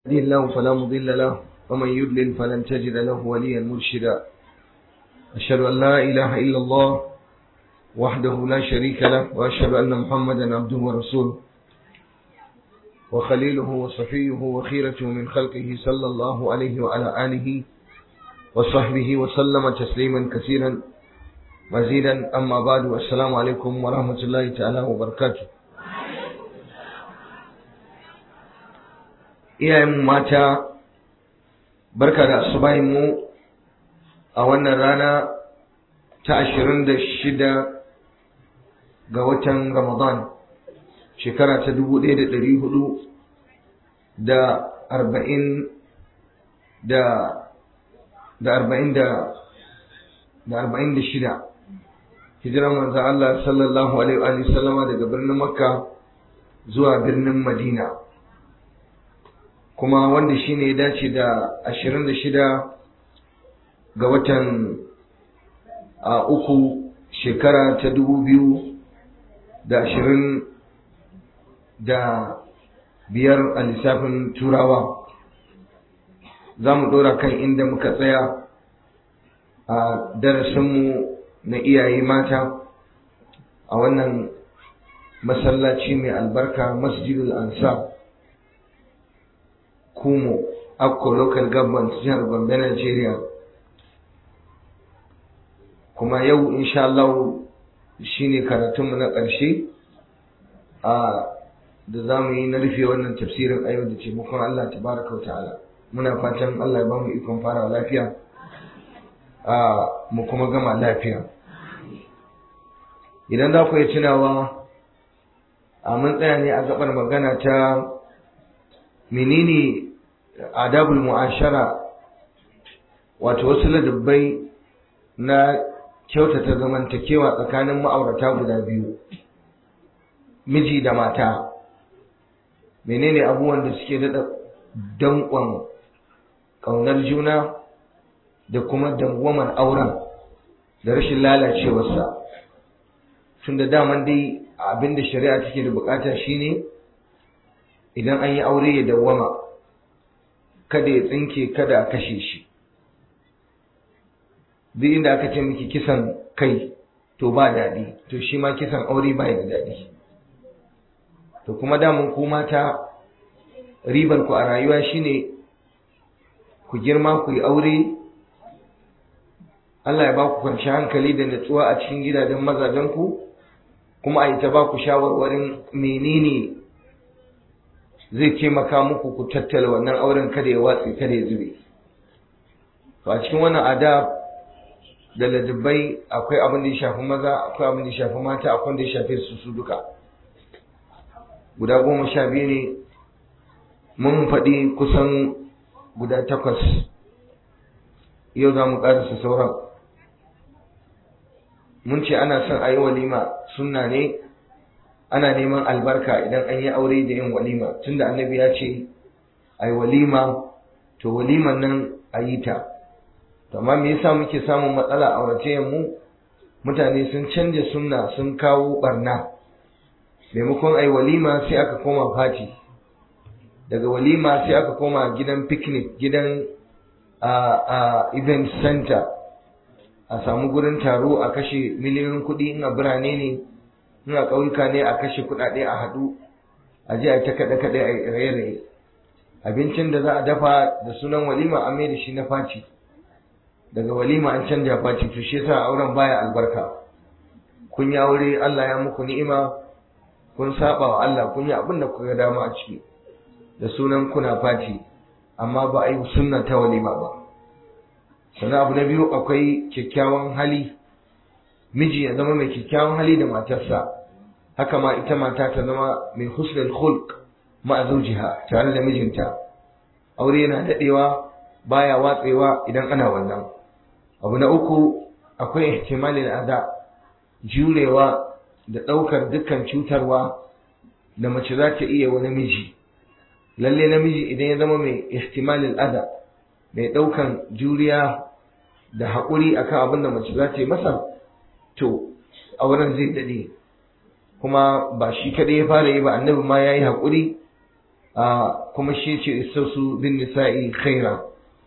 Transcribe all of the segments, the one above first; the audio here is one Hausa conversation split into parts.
يهدي الله فلا مضل له ومن يضلل فلن تجد له وليا مرشدا أشهد أن لا إله إلا الله وحده لا شريك له وأشهد أن محمدا عبده ورسوله وخليله وصفيه وخيرته من خلقه صلى الله عليه وعلى آله وصحبه وسلم تسليما كثيرا مزيدا أما بعد والسلام عليكم ورحمة الله تعالى وبركاته iyayenmu mata barka da asubahinmu a wannan rana ta ashirin da shida ga watan ramadan shekara ta dubu ɗaya da ɗari hudu da arba'in da da arba'in da da arba'in da shida hijiran manzan Allah sallallahu alaihi wa sallama daga birnin makka zuwa birnin madina kuma wanda shi ne ya dace da ashirin da shida ga watan a uku shekara ta dubu biyu da ashirin da biyar a lissafin turawa za mu ɗora kan inda muka tsaya a darasinmu na iyaye mata a wannan masallaci mai albarka masjidul ansar Kumo, Akko Local Government jihar Gombe, Nigeria. Kuma yau insha Allah shi ne karatunmu na ƙarshe a da za mu yi na rufe wannan tafsirin a yau da taimakon Allah tabaraka wa ta'ala. Muna fatan Allah ya ba mu ikon fara lafiya a mu kuma gama lafiya. Idan za ku yi tunawa a mun tsaya ne a gabar magana ta menene adabul mu'ashara wato wasu ladabbai na kyautata zamantakewa tsakanin ma'aurata guda biyu miji da mata menene abubuwan da suke daɗa danƙon ƙaunar juna da kuma dangwamar auren da rashin lalacewarsa tun da daman dai abinda shari'a take da bukata shine idan an yi aure ya dawwama kada ya tsinke kada a kashe shi duk inda aka ce miki kisan kai to ba daɗi to shi ma kisan aure ba da daɗi to kuma damun ku mata ribar ku a rayuwa shine ku girma ku yi aure Allah ya ba ku kwanci hankali da natsuwa a cikin gidajen mazajen ku kuma a yi ta ba ku shawarwarin menene zai taimaka muku ku tattala wannan auren kada ya watsi kada ya zube to a cikin wannan adab da ladabbai akwai abin da ya shafi maza akwai abin da ya shafi mata akwai da ya shafi su su duka guda goma sha biyu ne mun faɗi kusan guda takwas yau za mu ƙarasa sauran mun ce ana son a yi walima sunna ne ana neman albarka idan an yi aure da yin walima tunda annabi ya ce ai walima to waliman nan a yi ta amma me yasa muke samun matsala a auratayen mu mutane sun canja sunna sun kawo barna maimakon ai walima sai aka koma fati daga walima sai aka koma gidan picnic gidan a a event center a samu gurin taro a kashe miliyoyin kuɗi in a birane ne in a ƙauyuka ne a kashe kuɗaɗe a haɗu a je a ta kaɗe-kaɗe a raye-raye abincin da za a dafa da sunan walima a mai da shi na faci daga walima an canja faci to shi yasa auren baya albarka kun yi aure Allah ya muku ni'ima kun saba wa Allah kun yi abin da kuka dama a ciki da sunan kuna faci amma ba a yi sunna ta walima ba sannan abu na biyu akwai kyakkyawan hali miji ya zama mai kyakkyawan hali da matarsa haka ma ita mata ta zama mai husnul khulq ma zawjiha tare da mijinta aure yana dadewa baya watsewa idan ana wannan abu na uku akwai ihtimalin ada jurewa da daukar dukkan cutarwa da mace za ta iya wa namiji lalle namiji idan ya zama mai ihtimalin ada mai daukan juriya da haƙuri akan abin da mace za ta yi masa to auren zai dade kuma ba shi kadai ya fara yi ba annabi ma ya yi haƙuri kuma shi ce istasu bin nisa'i khaira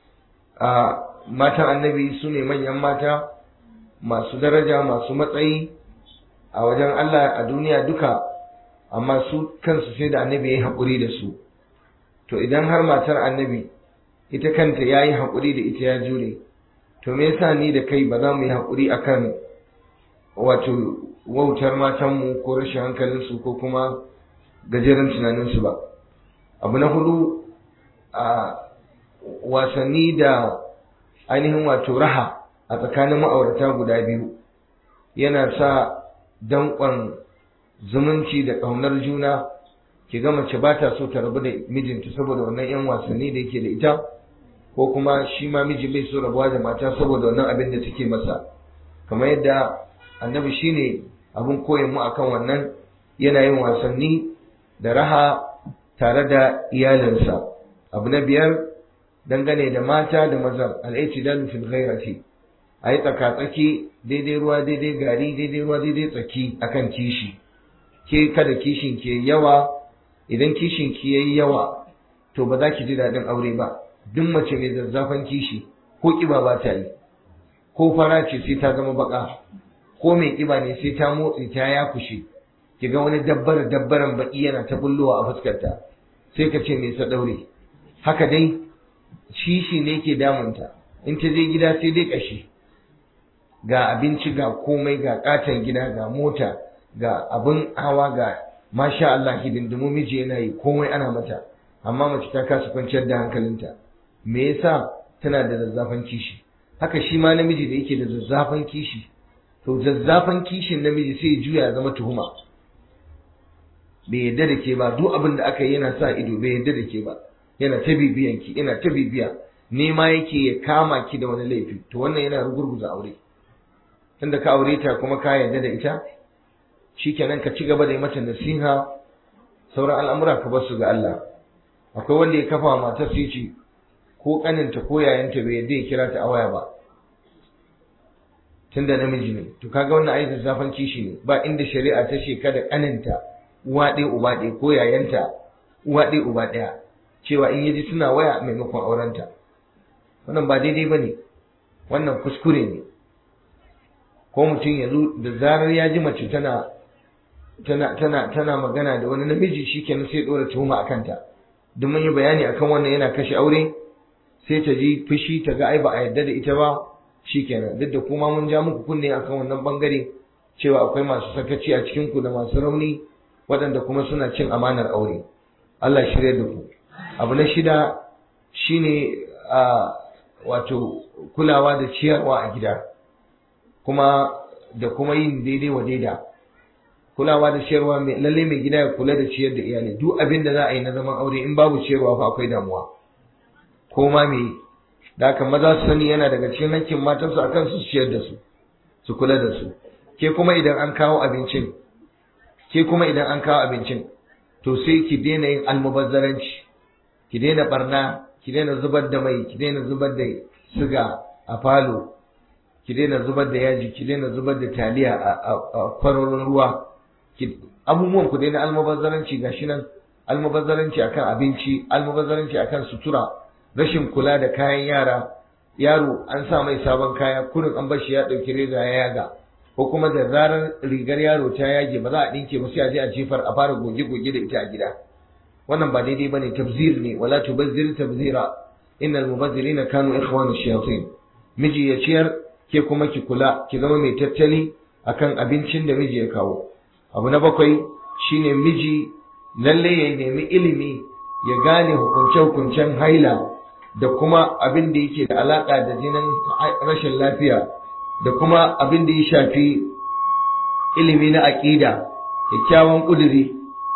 matan annabi su ne manyan mata masu daraja masu matsayi a wajen Allah a duniya duka amma su kansu sai da annabi ya yi haƙuri da su to idan har matar annabi ita kanta ya yi haƙuri da ita ya jure to me yasa ni da kai ba za mu yi haƙuri akan wato wautar matanmu ko rashin hankalinsu ko kuma gajeren tunaninsu ba abu na hudu a wasanni da ainihin wato raha a tsakanin ma'aurata guda biyu yana sa danƙon zumunci da ƙaunar juna ki ga mace ba ta so ta rabu da mijinta saboda wannan 'yan wasanni da yake da ita ko kuma shi ma miji bai so rabuwa da mata saboda wannan abin da take masa kamar yadda annabi shine abin koyon mu akan wannan yana yin wasanni da raha tare da iyalinsa abu na biyar dangane da mata da maza al'itidalu fil ghairati ayi tsaka-tsaki daidai ruwa daidai gari daidai ruwa daidai tsaki akan kishi ke kada kishin ke yawa idan kishin ki yayi yawa to ba za ki ji daɗin aure ba duk mace mai zazzafan kishi ko kiba ba ta yi ko fara ce sai ta zama baka ko mai kiba ne sai ta motsi ta ya kushe ki ga wani dabbar dabbaran baki yana ta bullowa a fuskarta sai ka ce me sa daure haka dai kishi ne ke damunta in ta je gida sai dai kashi ga abinci ga komai ga katon gida ga mota ga abin hawa ga masha Allah hidindimu miji yana yi komai ana mata amma mace ta kasa kwanciyar da hankalinta me yasa tana da zazzafan kishi haka shi ma namiji da yake da zazzafan kishi to zazzafan kishin namiji sai ya juya ya zama tuhuma bai yadda da ke ba duk abin da aka yi yana sa ido bai yadda da ke ba yana ta bibiyan ki yana ta bibiya nema yake ya kama ki da wani laifi to wannan yana rugurguza aure tunda ka aure ta kuma ka yadda da ita shikenan ka ci gaba da yi mata nasiha sauran al'amura ka bar su ga Allah akwai wanda ya kafa matar su ce ko kaninta ko yayanta bai yadda ya kira ta a waya ba tunda namiji ne to kaga wannan ayi zafan kishi ne ba inda shari'a ta ce kada kaninta uwa ɗaya uba ɗaya ko yayanta uwa ɗaya uba ɗaya cewa in yaji suna waya maimakon aurenta wannan ba daidai ba ne wannan kuskure ne ko mutum ya zo da zarar ya ji mace tana tana tana tana magana da wani namiji shikenan sai dora tuhuma a kanta duk mun yi bayani akan wannan yana kashe aure sai ta ji fushi ta ga ai ba a yarda da ita ba shikenan duk da kuma mun ja muku kunne akan wannan bangare cewa akwai masu sakaci a cikin ku da masu rauni waɗanda kuma suna cin amanar aure Allah shirya da ku abu na shida shine a wato kulawa da ciyarwa a gida kuma da kuma yin daidai wa daida kulawa da ciyarwa mai lalle mai gida ya kula da ciyar da iyali duk abin da za a yi na zaman aure in babu ciyarwa fa akwai damuwa ko ma me da haka maza su sani yana daga cikin hakkin matansu akan su ciyar da su su kula da su ke kuma idan an kawo abincin ke kuma idan an kawo abincin to sai ki daina yin almubazzaranci ki daina barna ki daina zubar da mai ki daina zubar da siga a falo ki daina zubar da yaji ki daina zubar da taliya a kwarorin ruwa abubuwan ku daina almubazzaranci gashi nan almubazzaranci akan abinci almubazzaranci akan sutura rashin kula da kayan yara yaro an sa mai sabon kaya kurin an bar shi ya dauki reza ya yaga ko kuma da zarar rigar yaro ta yage ba za a dinke ba sai a je a jefar a fara goge goge da ita a gida wannan ba daidai bane tabzir ne wala tubazzir tabzira innal mubazzirina kanu ikhwanu shayatin miji ya ciyar ke kuma ki kula ki zama mai tattali akan abincin da miji ya kawo abu na bakwai shine miji lalle ya nemi ilimi ya gane hukunce-hukuncen haila da kuma abin da yake da alaka da jinin rashin lafiya da kuma abin da ya shafi ilimi na aƙida kyakkyawan ƙuduri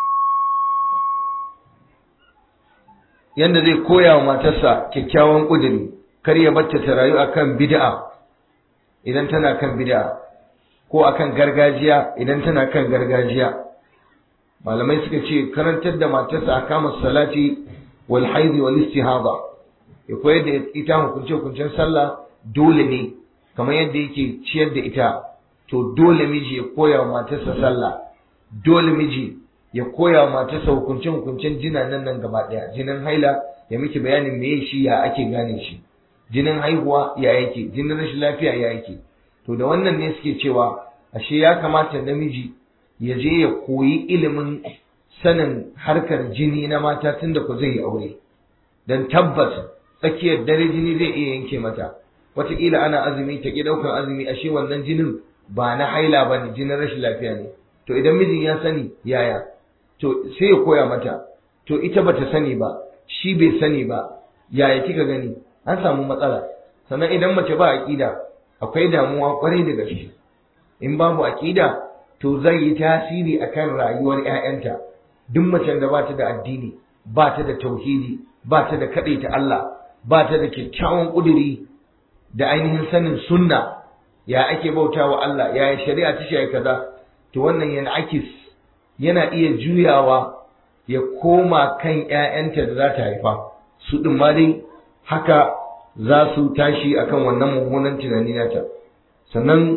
yanda zai koya wa matarsa kyakkyawan ƙuduri kar ya bacce ta rayu akan bid'a idan tana kan bid'a ko akan gargajiya idan tana kan gargajiya malamai suka ce karantar da matarsa a kama salati wal haidi wal istihada ya koyar da ita hukunce hukuncen sallah dole ne kamar yadda yake ciyar da ita to dole miji ya koya wa matarsa sallah dole miji ya koya wa matarsa hukunce hukuncen jinanan nan gaba ɗaya jinin haila ya miki bayanin me shi ya ake gane shi jinin haihuwa ya yake jinin rashin lafiya ya yake to da wannan ne suke cewa ashe ya kamata namiji ya je ya koyi ilimin sanin harkar jini na mata tunda ku zai yi aure dan tabbas tsakiyar dare jini zai iya yanke mata wataƙila ana azumi ta ƙi ɗaukar azumi ashe wannan jinin ba na haila ba ne jinin rashin lafiya ne to idan mijin ya sani yaya to sai ya koya mata to ita bata sani ba shi bai sani ba yaya kika gani an samu matsala sannan idan mace ba aƙida akwai damuwa kwarai da gaske in babu aƙida to zai yi tasiri akan rayuwar 'ya'yanta duk macen da ba ta da addini ba ta da tauhidi ba ta da kaɗaita Allah ba ta da kyakkyawan ƙuduri da ainihin sanin sunna ya ake bautawa Allah ya shari'a ta shi kaza to wannan yana akis yana iya juyawa ya koma kan ƴaƴanta da za ta haifa su ɗin ma dai haka za su tashi akan wannan mummunan tunani nata sannan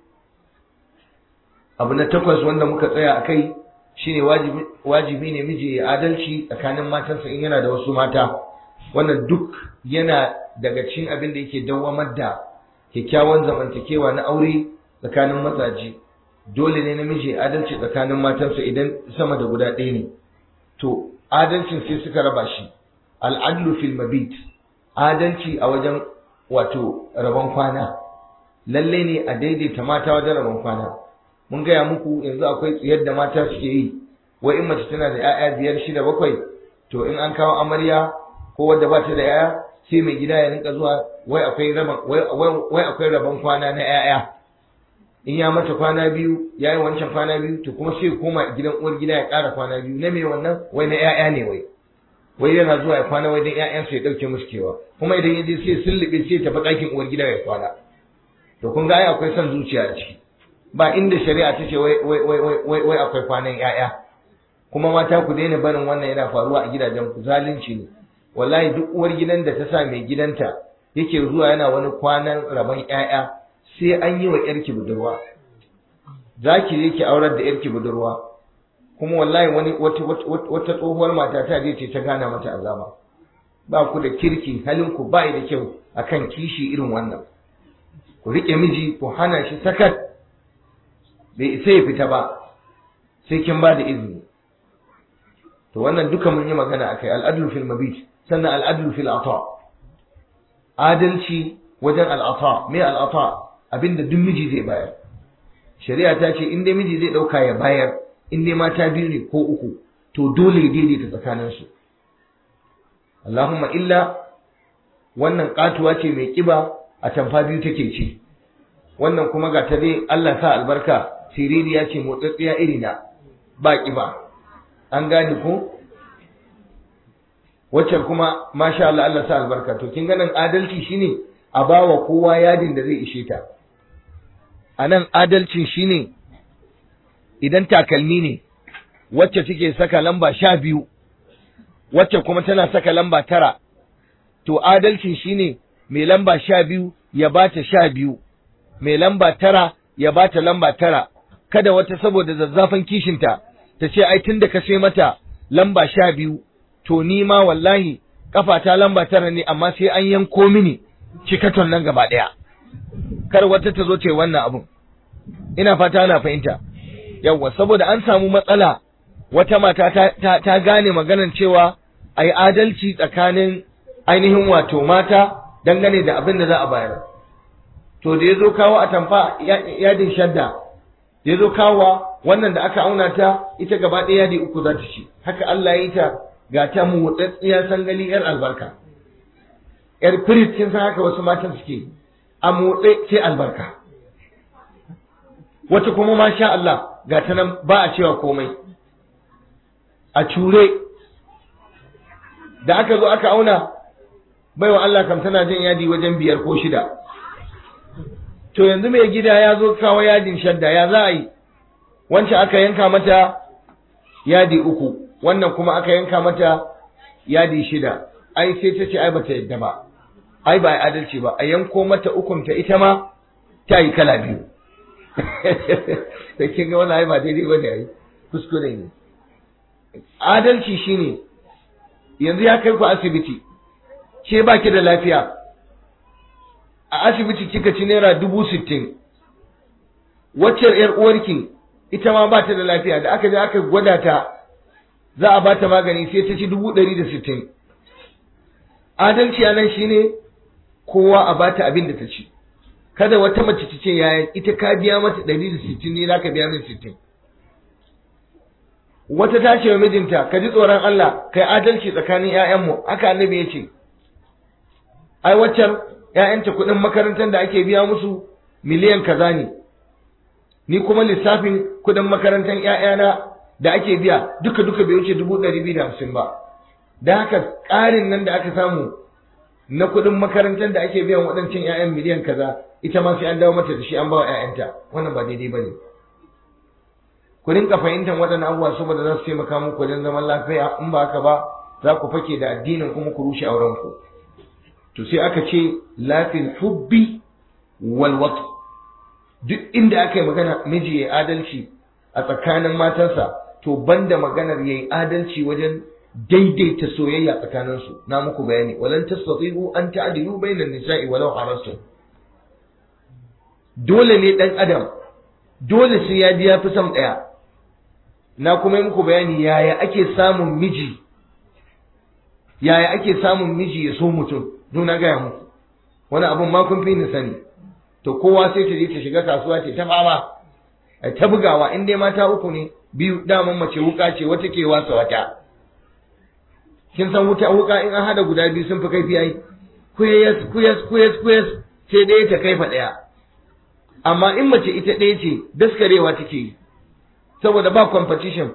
abu na takwas wanda muka tsaya a kai shine wajibi ne miji ya adalci tsakanin matansa in yana da wasu mata wannan duk yana daga cikin abin da yake dawwamar da kyakkyawan zamantakewa na aure tsakanin mazaje dole ne namiji ya adalci tsakanin matansa idan sama da guda ɗaya ne to adalcin sai suka raba shi al'adlu fil mabit adalci a wajen wato rabon kwana lalle ne a daidaita mata wajen rabon kwana mun gaya muku yanzu akwai tsiyar da mata suke yi wai in mace tana da 'ya'ya biyar shida bakwai to in an kawo amarya ko wadda ba ta da 'ya'ya sai mai gida ya rinka zuwa wai akwai rabon wai akwai rabon kwana na 'ya'ya in ya mata kwana biyu ya yi wancan kwana biyu to kuma sai koma gidan uwar gida ya ƙara kwana biyu na me wannan wai na 'ya'ya ne wai wai yana zuwa ya kwana wai dan 'ya'yansa ya ɗauke musu kewa kuma idan ya je sai sullube sai tafi ɗakin uwar gida ya kwana to kun ga ai akwai son zuciya a ciki ba inda shari'a ta ce wai wai wai wai akwai kwanan 'ya'ya kuma mata ku daina barin wannan yana faruwa a gidajen ku zalunci ne wallahi duk uwar gidan da ta sa mai gidanta yake zuwa yana wani kwanan rabon ƴaƴa sai an yi wa ƴarki budurwa za ki je ki aurar da ƴarki budurwa kuma wallahi wani wata wata tsohuwar mata ta je ce ta gana mata azaba ba ku da kirki halin ku ba da kyau akan kishi irin wannan ku rike miji ku hana shi sakat bai isa ya fita ba sai kin ba da izini to wannan duka mun yi magana akai al'adlu fil mabit sannan al'adlu fil ata adalci wajen al'ata me al'ata abinda duk miji zai bayar shari'a ta ce in dai miji zai dauka ya bayar in dai mata biyu ne ko uku to dole ya daidaita tsakanin su Allahumma illa wannan katuwa ce mai kiba a tamfa biyu take ci wannan kuma ga ta dai Allah sa albarka siririya ce motsatsiya irina ba kiba an gane ko wacce kuma masha Allah Allah sa albarka to kin ganin adalci shine a bawa kowa yadin da zai ishe ta anan adalcin shine idan takalmi ne wacce take saka lamba sha biyu wacce kuma tana saka lamba tara to adalcin shine mai lamba sha biyu ya bata sha biyu mai lamba tara ya bata lamba tara kada wata saboda zazzafan kishinta ta ce ai tun da ka sai mata lamba sha biyu to ni ma wallahi kafata lamba tara ne amma sai an yanko mini cikaton nan gaba ɗaya kar wata ta zo ce wannan abun ina fata ana fahimta yawwa saboda an samu matsala wata mata ta, ta, ta gane maganar cewa a yi adalci tsakanin ainihin wato mata dangane da abin da za a bayar to da ya zo kawo a tamfa yadin shadda ya zo kawo wannan da aka auna ta ita gaba ɗaya yadi uku za ta ci haka Allah ya yi ta ga ta motsatsiya sangali yar albarka yar firit kin san haka wasu matan suke a motsa sai albarka wata kuma masha Allah ga ta nan ba a cewa komai a cure da aka zo aka auna baiwa Allah kam tana jin yadi wajen biyar ko shida to yanzu mai gida ya zo kawo yadin shadda ya za a yi wancan aka yanka mata yadi uku wannan kuma aka yanka mata yadi shida ai sai ta ce ai bata yadda ba ai ba adalci ba a yanko mata ukun ta ita ma ta yi kala biyu sai kin ga wannan ai ba daidai bane ai kuskure ne adalci shine yanzu ya kai ku asibiti ke baki da lafiya a asibiti kika ci naira dubu sittin wacce yar uwarki ita ma ba ta da lafiya da aka je aka gwada ta za a ba ta magani sai ta ci dubu ɗari da sittin adalci a nan shine kowa a ba ta abin da ta ci kada wata mace ta ce yaya ita ka biya mata ɗari da sittin ne za ka biya min sittin wata ta ce wa mijinta ka ji tsoron Allah kai adalci tsakanin ‘ya'yanmu haka annabi ya ce ai waccan ‘ya'yanta kuɗin makarantar da ake biya musu miliyan kaza ne ni kuma lissafin kuɗin makarantar ‘ya'yana da ake biya duka duka bai wuce dubu ɗari biyu da hamsin ba da haka ƙarin nan da aka samu na kuɗin makarantar da ake biyan waɗancan ‘ya'yan miliyan kaza ita ma sai an dawo mata da shi an ba wa ‘ya'yanta wannan ba daidai ba ne ku rinka fahimtar waɗannan abubuwa saboda za su taimaka muku wajen zaman lafiya in ba haka ba za ku fake da addinin kuma ku rushe auren ku to sai aka ce lafil hubbi wal wat duk inda aka yi magana miji ya adalci a tsakanin matansa to banda maganar yayi adalci wajen daidaita soyayya tsakanin su na muku bayani walan tastati'u an ta'dilu bainan nisa'i walau harastum dole ne dan adam dole sai ya ji ya fi son ɗaya na kuma yi muku bayani yaya ake samun miji yaya ake samun miji ya so mutum don na gaya muku wani abun ma kun fi ni sani to kowa sai ta je ta shiga kasuwa ce ta fama a ta bugawa in dai mata uku ne biyu daman mace wuka ce wata ke wasa wata kin san wuta wuka in an hada guda biyu sun fi kaifi yayi kuyas kuyas kuyas kuyas sai ɗaya ta kaifa ɗaya amma in mace ita ɗaya ce daskarewa take yi saboda ba competition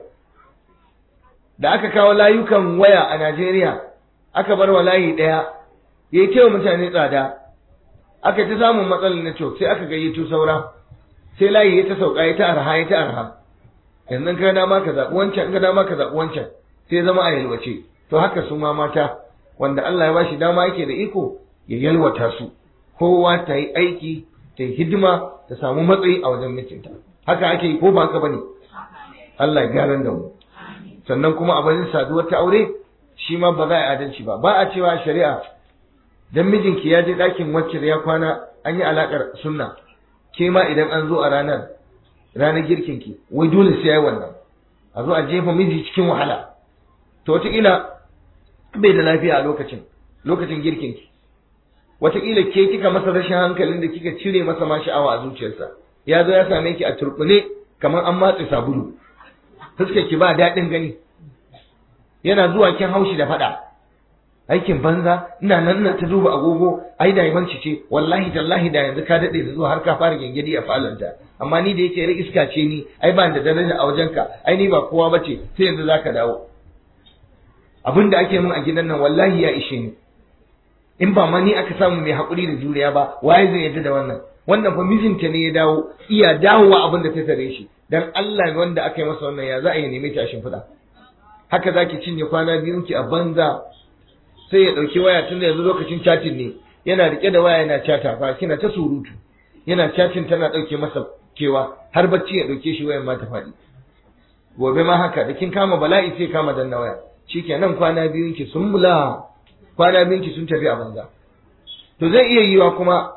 da aka kawo layukan waya a Najeriya aka bar wa layi ɗaya ya yi wa mutane tsada aka ta samun matsalar na sai aka gayyato saura sai layi ya ta sauka ya ta arha ya ta arha yanzu ka dama ka zaɓi wancan ka dama ka zaɓi wancan sai zama a yalwace to haka su ma mata wanda Allah ya bashi dama yake da iko ya yalwata su kowa ta yi aiki ta yi hidima ta samu matsayi a wajen mijinta haka ake yi ko ba haka bane Allah ya gyaran da mu sannan kuma a bayan saduwar ta aure shi ma ba za a adalci ba ba a cewa shari'a dan mijinki ya je ɗakin wacce ya kwana an yi alakar sunna ke ma idan an zo a ranar ranar girkin ki wai dole sai yayi wannan a zo a jefa miji cikin wahala to wataƙila bai da lafiya a lokacin lokacin girkin ki wataƙila ke kika masa rashin hankalin da kika cire masa ma sha'awa a zuciyarsa ya zo ya same ki a turɓune kamar an matse sabulu fuskar ki ba daɗin gani yana zuwa kin haushi da faɗa aikin banza ina nan nan ta duba agogo ai da yamanci ce wallahi tallahi da yanzu ka daɗe da zuwa har ka fara gengedi a falonta amma ni da yake rai iska ce ni ai ba da daraja a wajenka ai ni ba kowa bace sai yanzu zaka dawo abin da ake min a gidan nan wallahi ya ishe ni in ba ma ni aka samu mai haƙuri da juriya ba waye zai yarda da wannan wannan fa mijinta ne ya dawo iya dawowa abin da ta tare shi dan Allah wanda aka yi masa wannan ya za a yi neme ta shimfiɗa haka zaki cinye kwana biyun ki a banza sai ya ɗauki waya tun da yanzu lokacin chatting ne yana rike da waya yana chata fa kina ta surutu yana chatting tana ɗauke masa kewa har bacci ya ɗauke shi wayan ma ta faɗi gobe ma haka da kin kama bala'i sai kama danna waya shikenan kwana biyun ki sun mula kwana biyun ki sun tafi a banza to zai iya yiwa kuma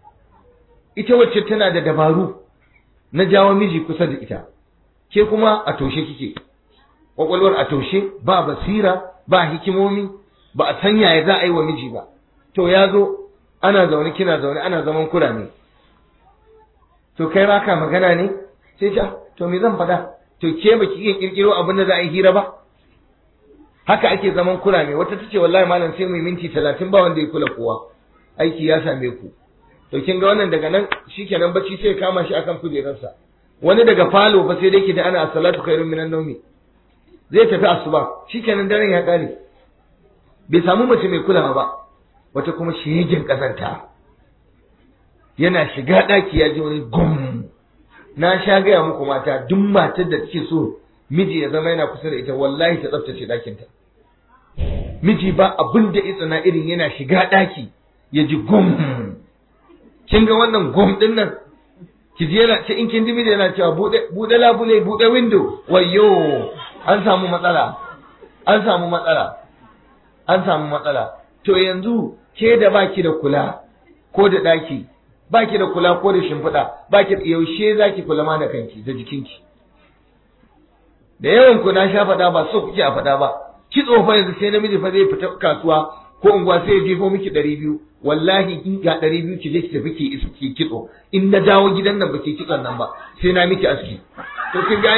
ita wacce tana da dabaru na jawo miji kusa da ita ke kuma a toshe kike kwakwalwar a toshe ba basira ba hikimomi ba a san yaya za a yi wa miji ba to ya zo ana zaune kina zaune ana zaman kura ne to kai ba ka magana ne sai ta to me zan faɗa to ke ba ki iya kirkiro abin da za a yi hira ba haka ake zaman kura ne wata tace wallahi malam sai mu minti talatin ba wanda ya kula kowa aiki ya same ku to kin ga wannan daga nan shikenan bacci sai ya kama shi akan kujerarsa wani daga falo fa sai dai ki da ana as-salatu khairun minan nawmi zai tafi asuba shikenan daren ya kare bai samu mace mai kulawa ba wata kuma shegen kazanta yana shiga daki ya ji wani gum na sha gaya muku mata duk matar da take so miji ya zama yana kusa da ita wallahi ta tsaftace dakinta miji ba abin da itsana irin yana shiga daki ya ji gum kin ga wannan gum din nan ki ji yana in kin ji miji yana cewa bude bude labule bude window wayyo an samu matsala an samu matsala an samu matsala to yanzu ke da baki da kula ko da daki baki da kula ko da shimfiɗa baki yaushe zaki kula ma da kanki da jikinki da yawan ku na sha faɗa ba so kuke a faɗa ba kitso fa yanzu sai namiji fa zai fita kasuwa ko unguwa sai ya jefo miki ɗari biyu wallahi in ga ɗari biyu ki je ki tafi ki isa ki kitso in na dawo gidan nan ba ki kitson nan ba sai na miki aski to kin ga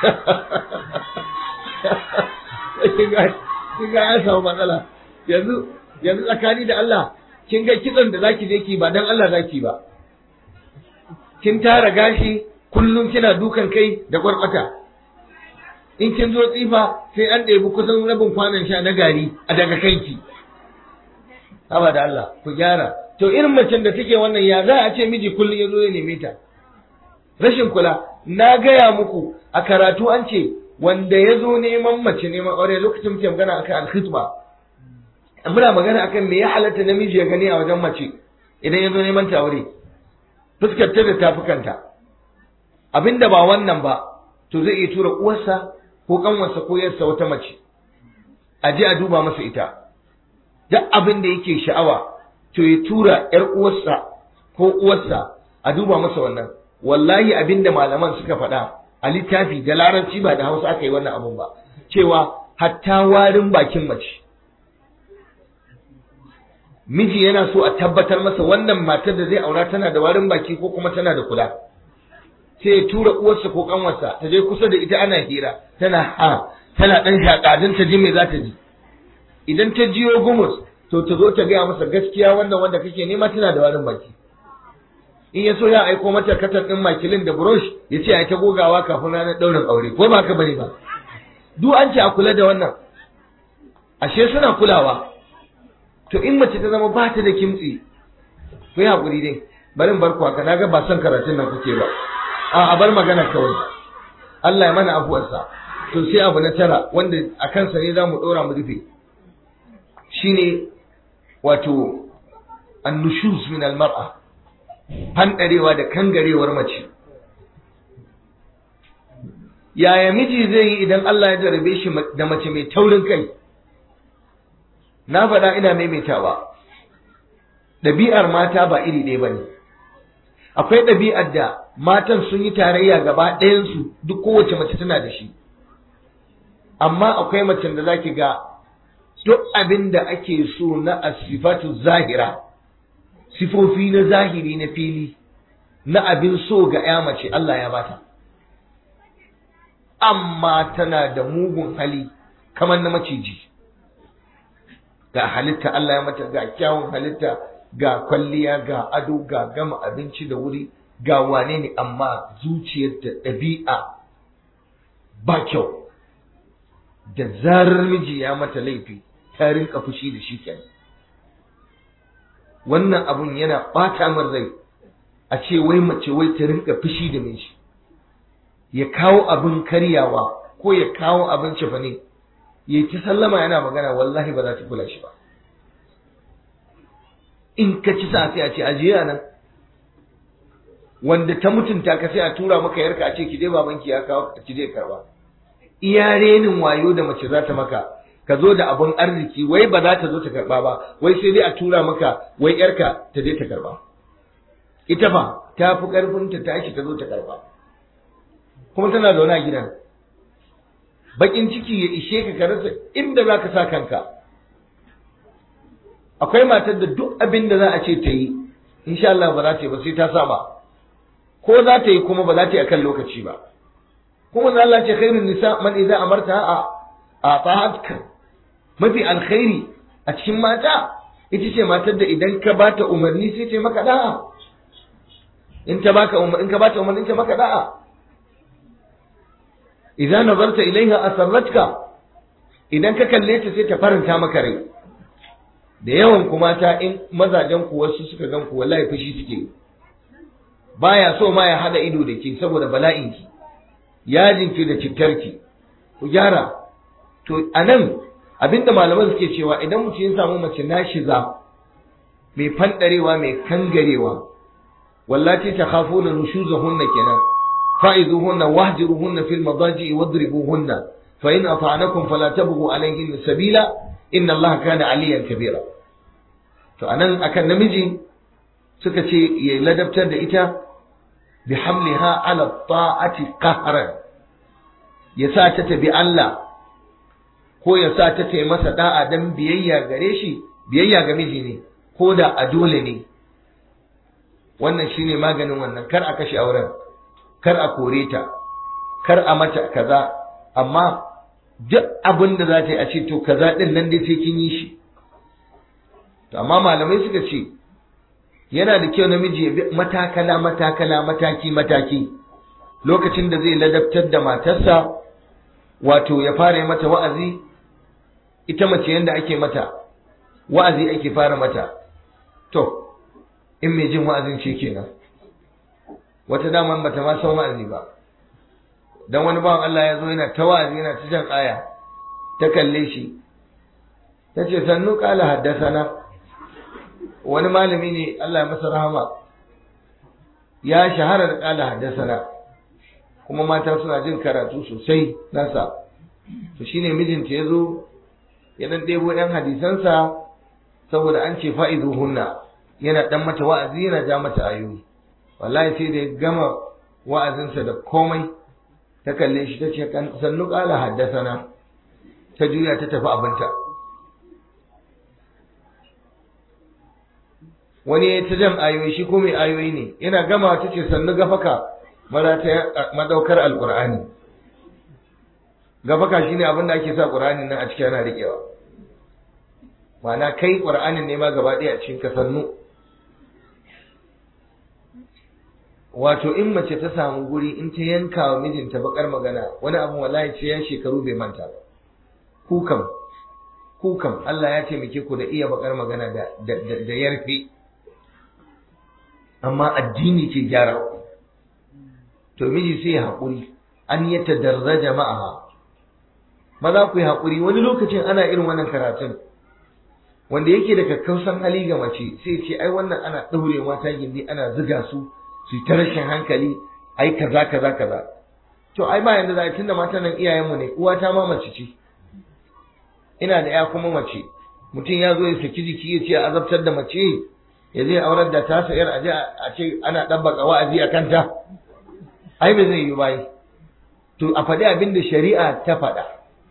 kin ga kin ga ya samu matsala yanzu yanzu tsakani da Allah kin ga kitson da zaki je ki ba dan Allah zaki ba kin tara gashi kullum kina dukan kai da gwarkwata in kin zo tsifa sai an ɗebi kusan rabin kwanan sha na gari a daga kanki haba da Allah ku gyara to irin macen da take wannan ya za a ce miji kullum ya zo ya neme ta rashin kula na gaya muku a karatu an ce wanda ya zo neman mace neman aure lokacin muke magana akan alkhitba muna magana akan me ya halatta namiji ya gani a wajen mace idan ya zo neman ta aure fuskar ta da tafukanta abinda ba wannan ba to zai iya tura uwarsa ko kanwarsa ko yarsa wata mace a je a duba masa ita duk abin da yake sha'awa to ya tura yar uwarsa ko uwarsa a duba masa wannan wallahi abin da malaman suka faɗa a littafi da larabci ba da hausa aka yi wannan abun ba cewa hatta warin bakin mace miji yana so a tabbatar masa wannan matar da zai aura tana da warin baki ko kuma tana da kula sai ya tura uwarsa ko kanwarsa ta je kusa da ita ana hira tana ha tana dan shaƙadin ta ji me za ta ji idan ta jiyo gumus to ta zo ta gaya masa gaskiya wannan wanda kake nema tana da warin baki in ya so ya aiko mata katar din makilin da brush ya ce ai ta gogawa kafin ranar ɗaurin aure ko ba ka bane ba duk an ce a kula da wannan ashe suna kulawa to in mace ta zama ba ta da kimtsi ku yi haƙuri dai bari bar ku haka naga ba son karatun nan kuke ba a a bar magana kawai Allah ya mana afuwarsa to sai abu na tara wanda a kansa ne za mu ɗora mu rufe shine wato annushuz min almar'a fanɗarewa da kangarewar mace yaya miji zai yi idan Allah ya jarabe shi da mace mai taurin kai na faɗa ina maimaitawa ɗabi'ar mata ba iri ɗaya ba ne akwai ɗabi'ar da matan sun yi tarayya gaba ɗayansu duk kowace mace tana da shi amma akwai macen da zaki ga duk abin da ake so na asifatu zahira sifofi na zahiri na fili na abin so ga ya mace Allah ya bata amma tana da mugun hali kamar na maciji ga halitta Allah ya mata ga kyawun halitta ga kwalliya ga ado ga gama abinci da wuri ga wane ne amma zuciyar da ɗabi'a ba kyau da zarar miji ya mata laifi ta rinka fushi da shi kenan wannan abun yana ɓata min rai a ce wai mace wai ta rinka fushi da miji ya kawo abin karyawa ko ya kawo abin cefane ya ci sallama yana magana wallahi ba za ta kula shi ba in ka ci sa sai a ce ajiya nan wanda ta mutunta ka sai a tura maka yarka a ce ki dai babanki ya kawo ki dai karba iya renin wayo da mace za ta maka ka zo da abun arziki wai ba za ta zo ta karba ba wai sai dai a tura maka wai yarka ta je ta karba ita fa ta fi karfin ta tashi ta zo ta karba kuma tana zaune a gidan bakin ciki ya ishe ka ka rasa inda za ka sa kanka akwai matar da duk abin da za a ce ta yi insha Allah ba za ta yi ba sai ta saba ko za ta yi kuma ba za ta yi akan lokaci ba kuma za Allah ce khairun nisa man idza amarta a a ta'atka mafi alkhairi a cikin mata ita ce matar da idan ka bata umarni sai ta maka da'a in ta baka in ka bata umarni ta maka da'a idza nazarta ilaiha asarratka idan ka kalle ta sai ta faranta maka rai da yawan kuma ta in mazajen ku wasu suka gan ku wallahi fushi suke baya so ma ya hada ido da ke saboda bala'in ki yajin ki da cittarki ku gyara to anan abinda malaman suke cewa idan mutum ya samu mace nashiza mai fandarewa mai kangarewa wallati takhafuna nushuzahunna kenan fa'izuhunna wahjiruhunna fil madaji'i wadribuhunna fa in ata'anakum fala tabghu alayhin sabila inna Allah kana aliyan kabira to anan akan namiji suka ce ya ladabtar da ita bi hamliha ala ta'ati qahran ya sa ta tabi Allah ko ya sa ta tayi masa da'a dan biyayya gare shi biyayya ga miji ne ko da a dole ne wannan shine maganin wannan kar a kashe auren kar a kore ta kar a mata kaza amma duk abin da za ta yi a ce to kaza din nan dai sai kin yi shi to amma malamai suka ce yana da kyau namiji ya bi matakala matakala mataki mataki lokacin da zai ladabtar da matarsa wato ya fara yi mata wa'azi ita mace yanda ake mata wa'azi ake fara mata to in mai jin wa'azin ce kenan wata daman bata ma san wa'azi ba dan wani bawan Allah ya zo yana ta wa'azi yana ta jan aya ta kalle shi ta ce sannu kala haddasana wani malami ne Allah ya masa rahama ya shahara da kala haddasana kuma mata suna jin karatu sosai nasa to shine mijinta ya zo ya dan ɗebo ɗan hadisansa saboda an ce fa'izu hunna yana dan mata wa'azi yana ja mata ayoyi wallahi sai da ya gama wa'azinsa da komai ta kalle shi ta ce sannu ƙala haddasana ta juya ta tafi abinta wani ya ta jan ayoyi shi ko mai ayoyi ne yana gama ta ce sannu gafaka madaukar alƙur'ani gafaka shine abin da ake sa ƙur'anin nan a ciki ana riƙewa ma'ana kai ƙur'anin ne ma gaba ɗaya a cikin ka sannu wato in mace ta samu guri in ta yanka wa mijinta bakar magana wani abu wallahi ce ya shekaru bai manta ba ku kam ku kam Allah ya taimake ku da iya bakar magana da da, da, yarfe amma addini ke gyara to miji sai ya haƙuri an yi tadarraja ma'aha maza ku yi haƙuri wani lokacin ana irin wannan karatun wanda yake da kakkausan hali ga mace sai ce ai wannan ana ɗaure mata gindi ana ziga su su ta rashin hankali ai kaza kaza kaza to ai ba yanda za a tunda matan nan iyayenmu ne uwata ma mace ce ina da ya kuma mace mutum ya zo ya saki jiki ya ce a azabtar da mace ya zai aurar da ta sayar a je a ce ana ɗabbaka wa'azi a kanta ai ba zai yi bai to a faɗi abin da shari'a ta faɗa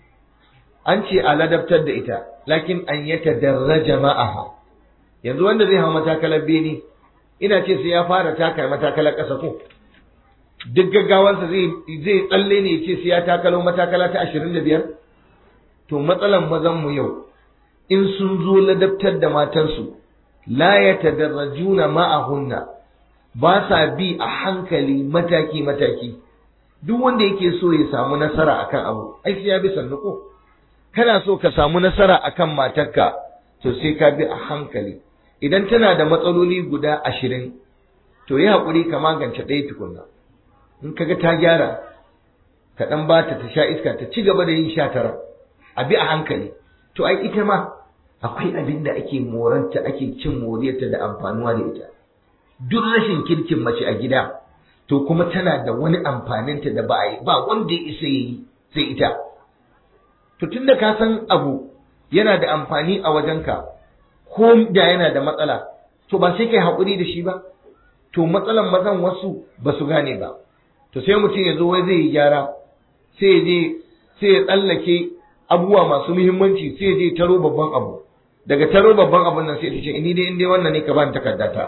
an ce a ladabtar da ita lakin an yata darraja ma'aha yanzu wanda zai hau matakalar bene ina ce sai ya fara taka matakalar ƙasa ko duk gaggawansa zai zai tsalle ne ce sai ya takalo matakala ta ashirin da biyar to matsalan mazan mu yau in sun zo ladabtar da matansu la yatadarrajuna ma'ahunna ba sa bi a hankali mataki mataki duk wanda yake so ya samu nasara akan abu ai sai ya bi sannu ko kana so ka samu nasara akan matarka to sai ka bi a hankali idan tana da matsaloli guda ashirin to yi haƙuri ka magance ɗaya tukunna in kaga ta gyara ka ɗan ba ta ta sha iska ta ci gaba da yin sha tara a bi a hankali to ai ita ma akwai abin da ake moranta ake cin moriyarta da amfanuwa da ita duk rashin kirkin mace a gida to kuma tana da wani amfaninta da ba a yi ba wanda ya isa yi sai ita to tunda ka san abu yana da amfani a wajenka ko da yana da matsala to ba sai kai haƙuri da shi ba to matsalan mazan wasu ba su gane ba to sai mutum ya zo wai zai yi gyara sai ya je sai ya tsallake abubuwa masu muhimmanci sai ya je taro babban abu daga taro babban abun nan sai ta ce ni dai in dai wannan ne ka bani takardata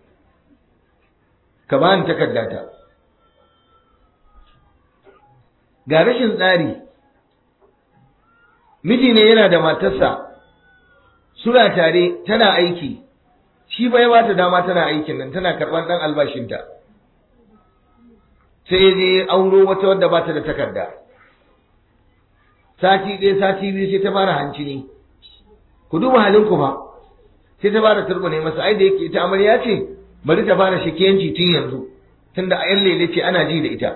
ka bani takardata ga rashin tsari miji ne yana da matarsa suna tare tana aiki shi ba ya bata dama tana aikin nan tana karɓar ɗan albashinta sai ya je auro wata wadda bata da takarda sati ɗaya sati biyu sai ta fara hanci ne ku duba halin ku fa sai ta fara turbune masa ai da yake ita amarya ce bari ta fara shakiyanci tun yanzu tunda a yan lele ce ana ji da ita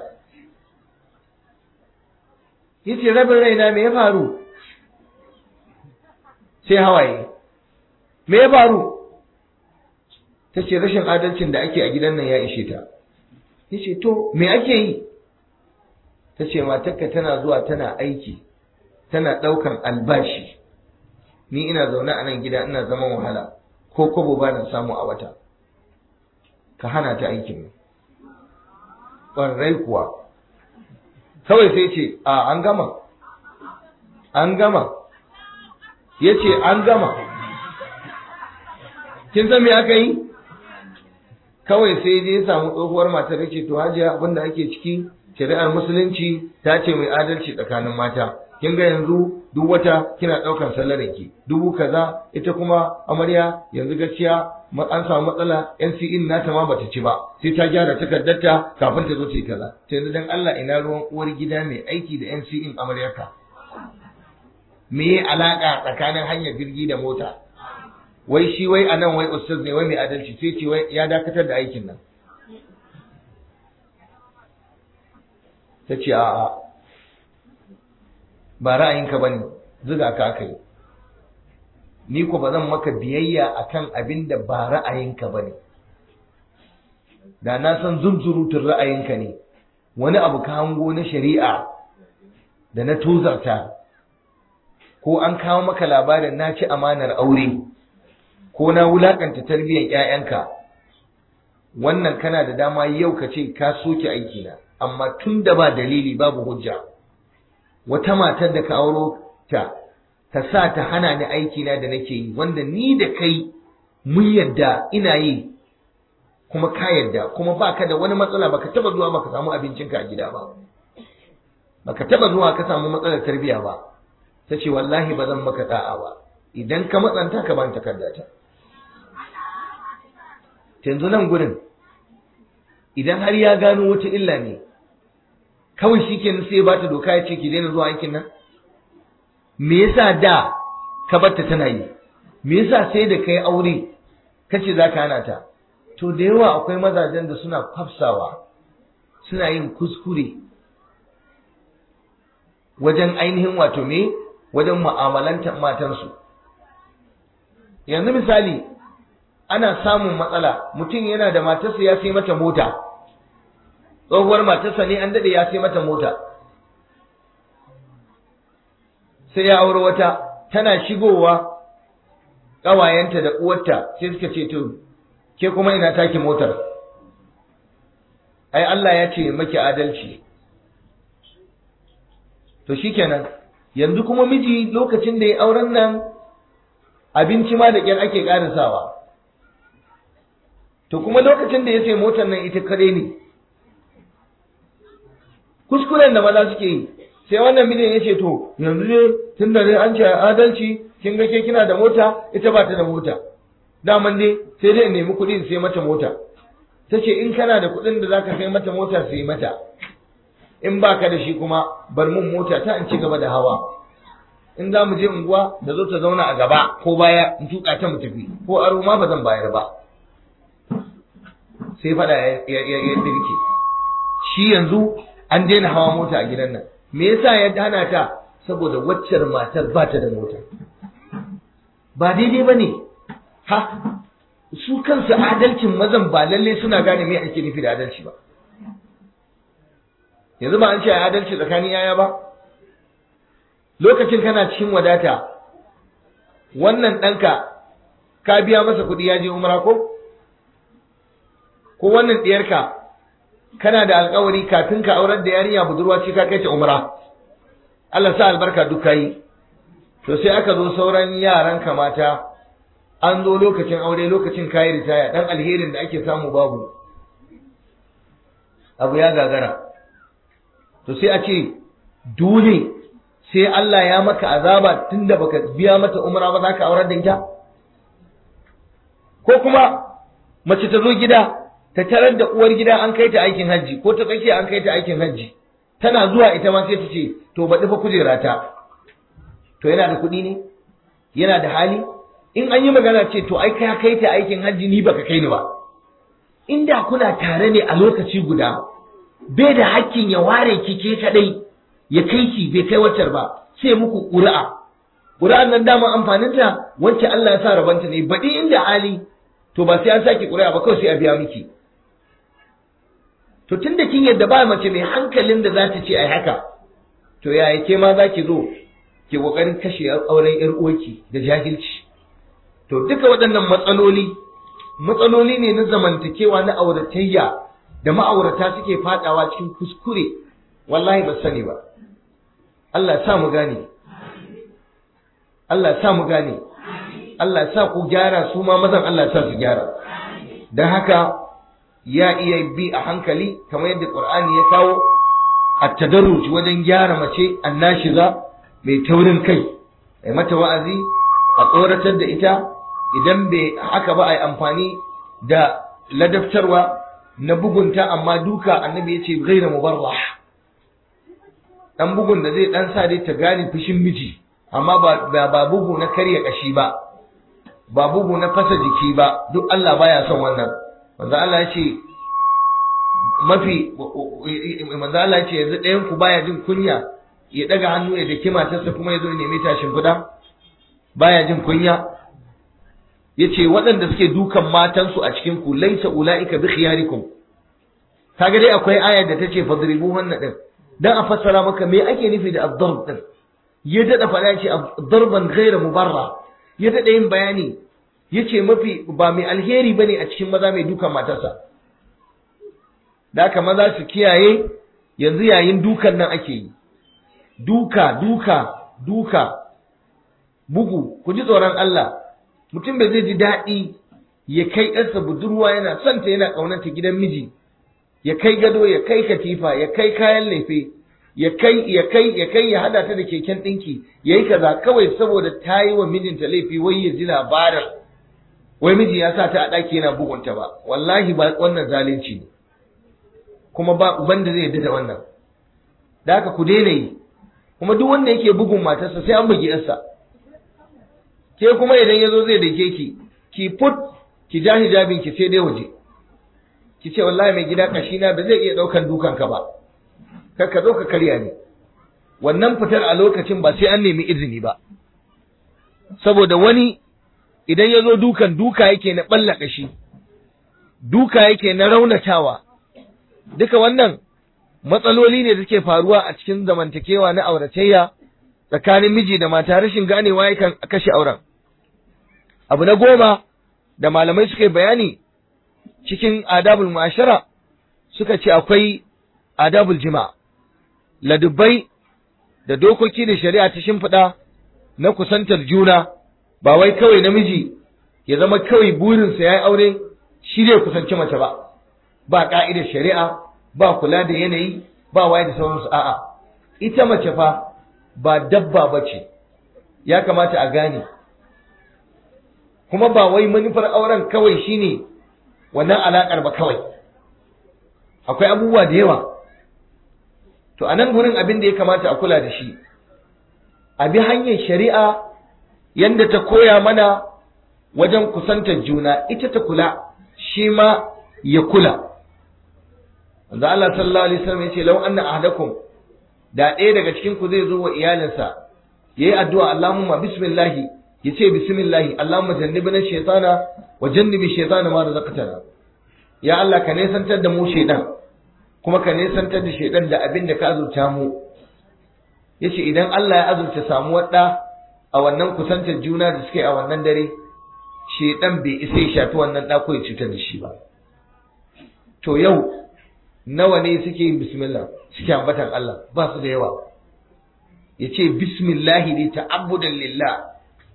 yace rabin raina me ya faru sai hawaye me ya faru ta ce rashin adalcin da ake a gidan nan ya ishe ta ya ce to me ake yi ta ce matarka tana zuwa tana aiki tana ɗaukan albashi ni ina zaune a nan gida ina zaman wahala ko kobo ba na samu a wata ka hana ta aikin ƙwarai kuwa kawai sai ce a an gama an gama ya ce an gama kin san me aka yi kawai sai je ya samu tsohuwar matar da ce to hajiya abinda ake ciki shari'ar musulunci ta ce mai adalci tsakanin mata kin ga yanzu duk wata kina ɗaukar sallarin ki dubu kaza ita kuma amarya yanzu gaskiya an samu matsala NCE nata ma bata ci ba sai ta gyara takardarta kafin ta zo ta yi kaza sai yanzu dan Allah ina ruwan uwar gida mai aiki da NCE amaryarka me ya alaka tsakanin hanyar jirgi da mota wai shi wai anan wai ustaz ne wai mai adalci sai ce wai ya dakatar da aikin nan ta ce a'a ba ra'ayinka ba ne zuga ka aka yi ni ko ba zan maka biyayya akan abin da ba ra'ayinka ba ne da na san zunzurutun ra'ayinka ne wani abu ka hango na shari'a da na tozarta ko an kawo maka labarin na ci amanar aure ko na wulakanta tarbiyyar 'ya'yanka wannan kana da dama yau ka ce ka soke aikina amma tun da ba dalili babu hujja wata matar da ka auro ta ta sa ta hana ni aikina da nake yi wanda ni da kai mun yadda ina yi kuma ka yadda kuma baka da wani matsala baka taba zuwa baka samu abincinka a gida ba baka taba zuwa ka samu matsalar tarbiyya ba ta ce wallahi ba zan maka da'a ba idan ka matsanta ka ban takardata yanzu nan gurin idan har ya gano wata illa ne kawai shi kenan sai ba ta doka ya ce ki daina zuwa aikin nan me yasa da ka barta tana yi me yasa sai da kai aure kace za ka hana ta to da yawa akwai mazajen da suna kwafsawa suna yin kuskure wajen ainihin wato me wajen mu'amalantar matansu yanzu misali ana samun matsala mutum yana da matarsa ya sai mata mota tsohuwar matarsa ne an daɗe ya sai mata mota sai ya aure wata tana shigowa ƙawayenta da uwarta sai suka ce to ke kuma ina taki motar ai Allah ya ce maki adalci to shikenan yanzu kuma miji lokacin da ya auren nan abinci ma da ƙyar ake ƙarisawa to kuma lokacin da ya sai motar nan ita kare ne kuskuren da maza suke yi sai wannan mijin ya ce to yanzu ne tun da an ce adalci kin ga ke kina da mota ita ba ta da mota daman dai sai dai in nemi kuɗi in sai mata mota ta ce in kana da kuɗin da zaka sai mata mota sai mata in baka da shi kuma bar mun mota ta in ci gaba da hawa in za mu je unguwa da zo ta zauna a gaba ko baya in tuka ta mu tafi ko aro ma ba zan bayar ba sai fada ya dirke shi yanzu an daina hawa mota a gidan nan me yasa ya hana ta saboda waccar matar ba ta da mota ba daidai ba ne ha su kansu adalcin mazan ba lalle suna gane me ake nufi da adalci ba yanzu ba an ce adalci tsakanin yaya ba lokacin kana cikin wadata wannan ɗanka ka biya masa kuɗi ya je umra ko ko wannan ɗiyarka kana da alkawari kafin ka aurar da yarinya budurwa ce ka kai ta umra Allah sa albarka duk yi to sai aka zo sauran yaran ka mata an zo lokacin aure lokacin kayi ritaya dan alherin da ake samu babu abu ya gagara to sai a ce dole sai Allah ya maka azaba tunda baka biya mata umra ba za ka aurar da ita ko kuma mace ta zo gida ta tarar da uwar gida an kai ta aikin hajji ko ta tsakiya an kai ta aikin hajji tana zuwa ita ma sai ta ce to baɗi fa kujera ta to yana da kuɗi ne yana da hali in an yi magana ce to ai ka kai ta aikin hajji ni baka kai ni ba inda kuna tare ne a lokaci guda bai da hakkin ya ware ki ke kadai ya kai ki bai kai waccar ba sai muku ƙuri'a ƙuri'an nan dama amfaninta wacce Allah ya sa rabanta ne baɗi inda hali to ba sai an sake ƙuri'a ba kawai sai a biya miki to tunda kin yadda ba mace mai hankalin da za ta ce ai haka to yaya ke ma za ki zo ke kokarin kashe auren yar uwarki da jahilci to duka waɗannan matsaloli matsaloli ne na zamantakewa na auratayya da ma'aurata suke fadawa cikin kuskure wallahi ba sani ba Allah ya sa mu gane Allah ya sa mu gane Allah ya sa ku gyara su ma mazan Allah ya sa su gyara dan haka ya iya bi a hankali kamar yadda Qur'ani ya kawo at-tadarruj wajen gyara mace annashiza mai taurin kai ai mata wa'azi a tsoratar da ita idan bai haka ba ai amfani da ladaftarwa na bugunta amma duka annabi ya ce gaira mubarrah dan bugun da zai dan sa dai ta gane fushin miji amma ba ba bugu na karya kashi ba ba bugu na fasa jiki ba duk Allah baya son wannan manzo Allah ya ce mafi manzo Allah ya ce yanzu ɗayan ku baya jin kunya ya daga hannu ya daki matarsa kuma ya zo ya nemi tashin guda baya jin kunya yace waɗanda suke dukan matansu a cikin ku laisa ulaika bi khiyarikum kaga dai akwai ayar da tace fadribu wannan din dan a fassara maka me ake nufi da ad-darb din ya dada faɗa ce darban ghayra mubarra ya dada yin bayani yace mafi ba mai alheri bane a cikin maza mai dukan matarsa da haka maza su kiyaye yanzu yayin dukan nan ake yi duka duka duka bugu ku ji tsoron Allah mutum bai zai ji daɗi ya kai ɗansa budurwa yana son ta yana ƙaunarta gidan miji ya kai gado ya kai katifa ya kai kayan laife ya kai ya kai ya kai ya hada ta da keken ɗinki ya yi kaza kawai saboda ta yi wa mijinta laifi wai ya ji labarin wai miji ya sa ta a ɗaki yana bugunta ba wallahi ba wannan zalunci ne kuma ba uban da zai yarda da wannan da haka ku daina yi kuma duk wanda yake bugun matarsa sai an bugi yarsa ke kuma idan ya zo zai dake ki ki put ki ja hijabin ki sai dai waje ki ce wallahi mai gida kashina ba zai iya daukan dukan ka ba kar ka zo ka karya ni wannan fitar a lokacin ba sai an nemi izini ba saboda wani idan ya zo dukan duka yake na balla kashi duka yake na raunatawa duka wannan matsaloli ne da suke faruwa a cikin zamantakewa na auratayya tsakanin miji da mata rashin ganewa yakan kashe auren abu na goma da malamai suka yi bayani cikin adabul mashara suka ce akwai adabul jima ladubbai da dokoki da shari'a ta shimfiɗa na kusantar juna ba wai kawai namiji ya zama kawai burinsa ya yi aure shi ne kusanci mace ba ba ka'idar shari'a ba kula da yanayi ba waye da sauransu a'a ita mace fa ba dabba ba ce ya kamata a gane kuma ba wai manufar auren kawai shine wannan alaƙar ba kawai akwai abubuwa da yawa to a nan gurin abin da ya kamata a kula da shi a bi hanyar shari'a yadda ta koya mana wajen kusantar juna ita ta kula shi ma ya kula Manzo Allah sallallahu alaihi wasallam yace law anna ahadakum da ɗaya daga cikin ku zai zo wa iyalinsa yayi addu'a Allahumma bismillah yace bismillah Allahumma jannibna shaytana wa jannibi shaytana ma razaqtana ya Allah ka nesantar da mu shaydan kuma ka nesantar da shaydan da abin da ka azurta mu yace idan Allah ya azurta samuwar da a wannan kusantar juna da suke a wannan dare shaydan bai isa ya shafi wannan da ko ya cutar da shi ba to yau nawa ne suke yin bismillah suke ambatan Allah ba su da yawa ya ce bismillahi ne ta'abbudan lillah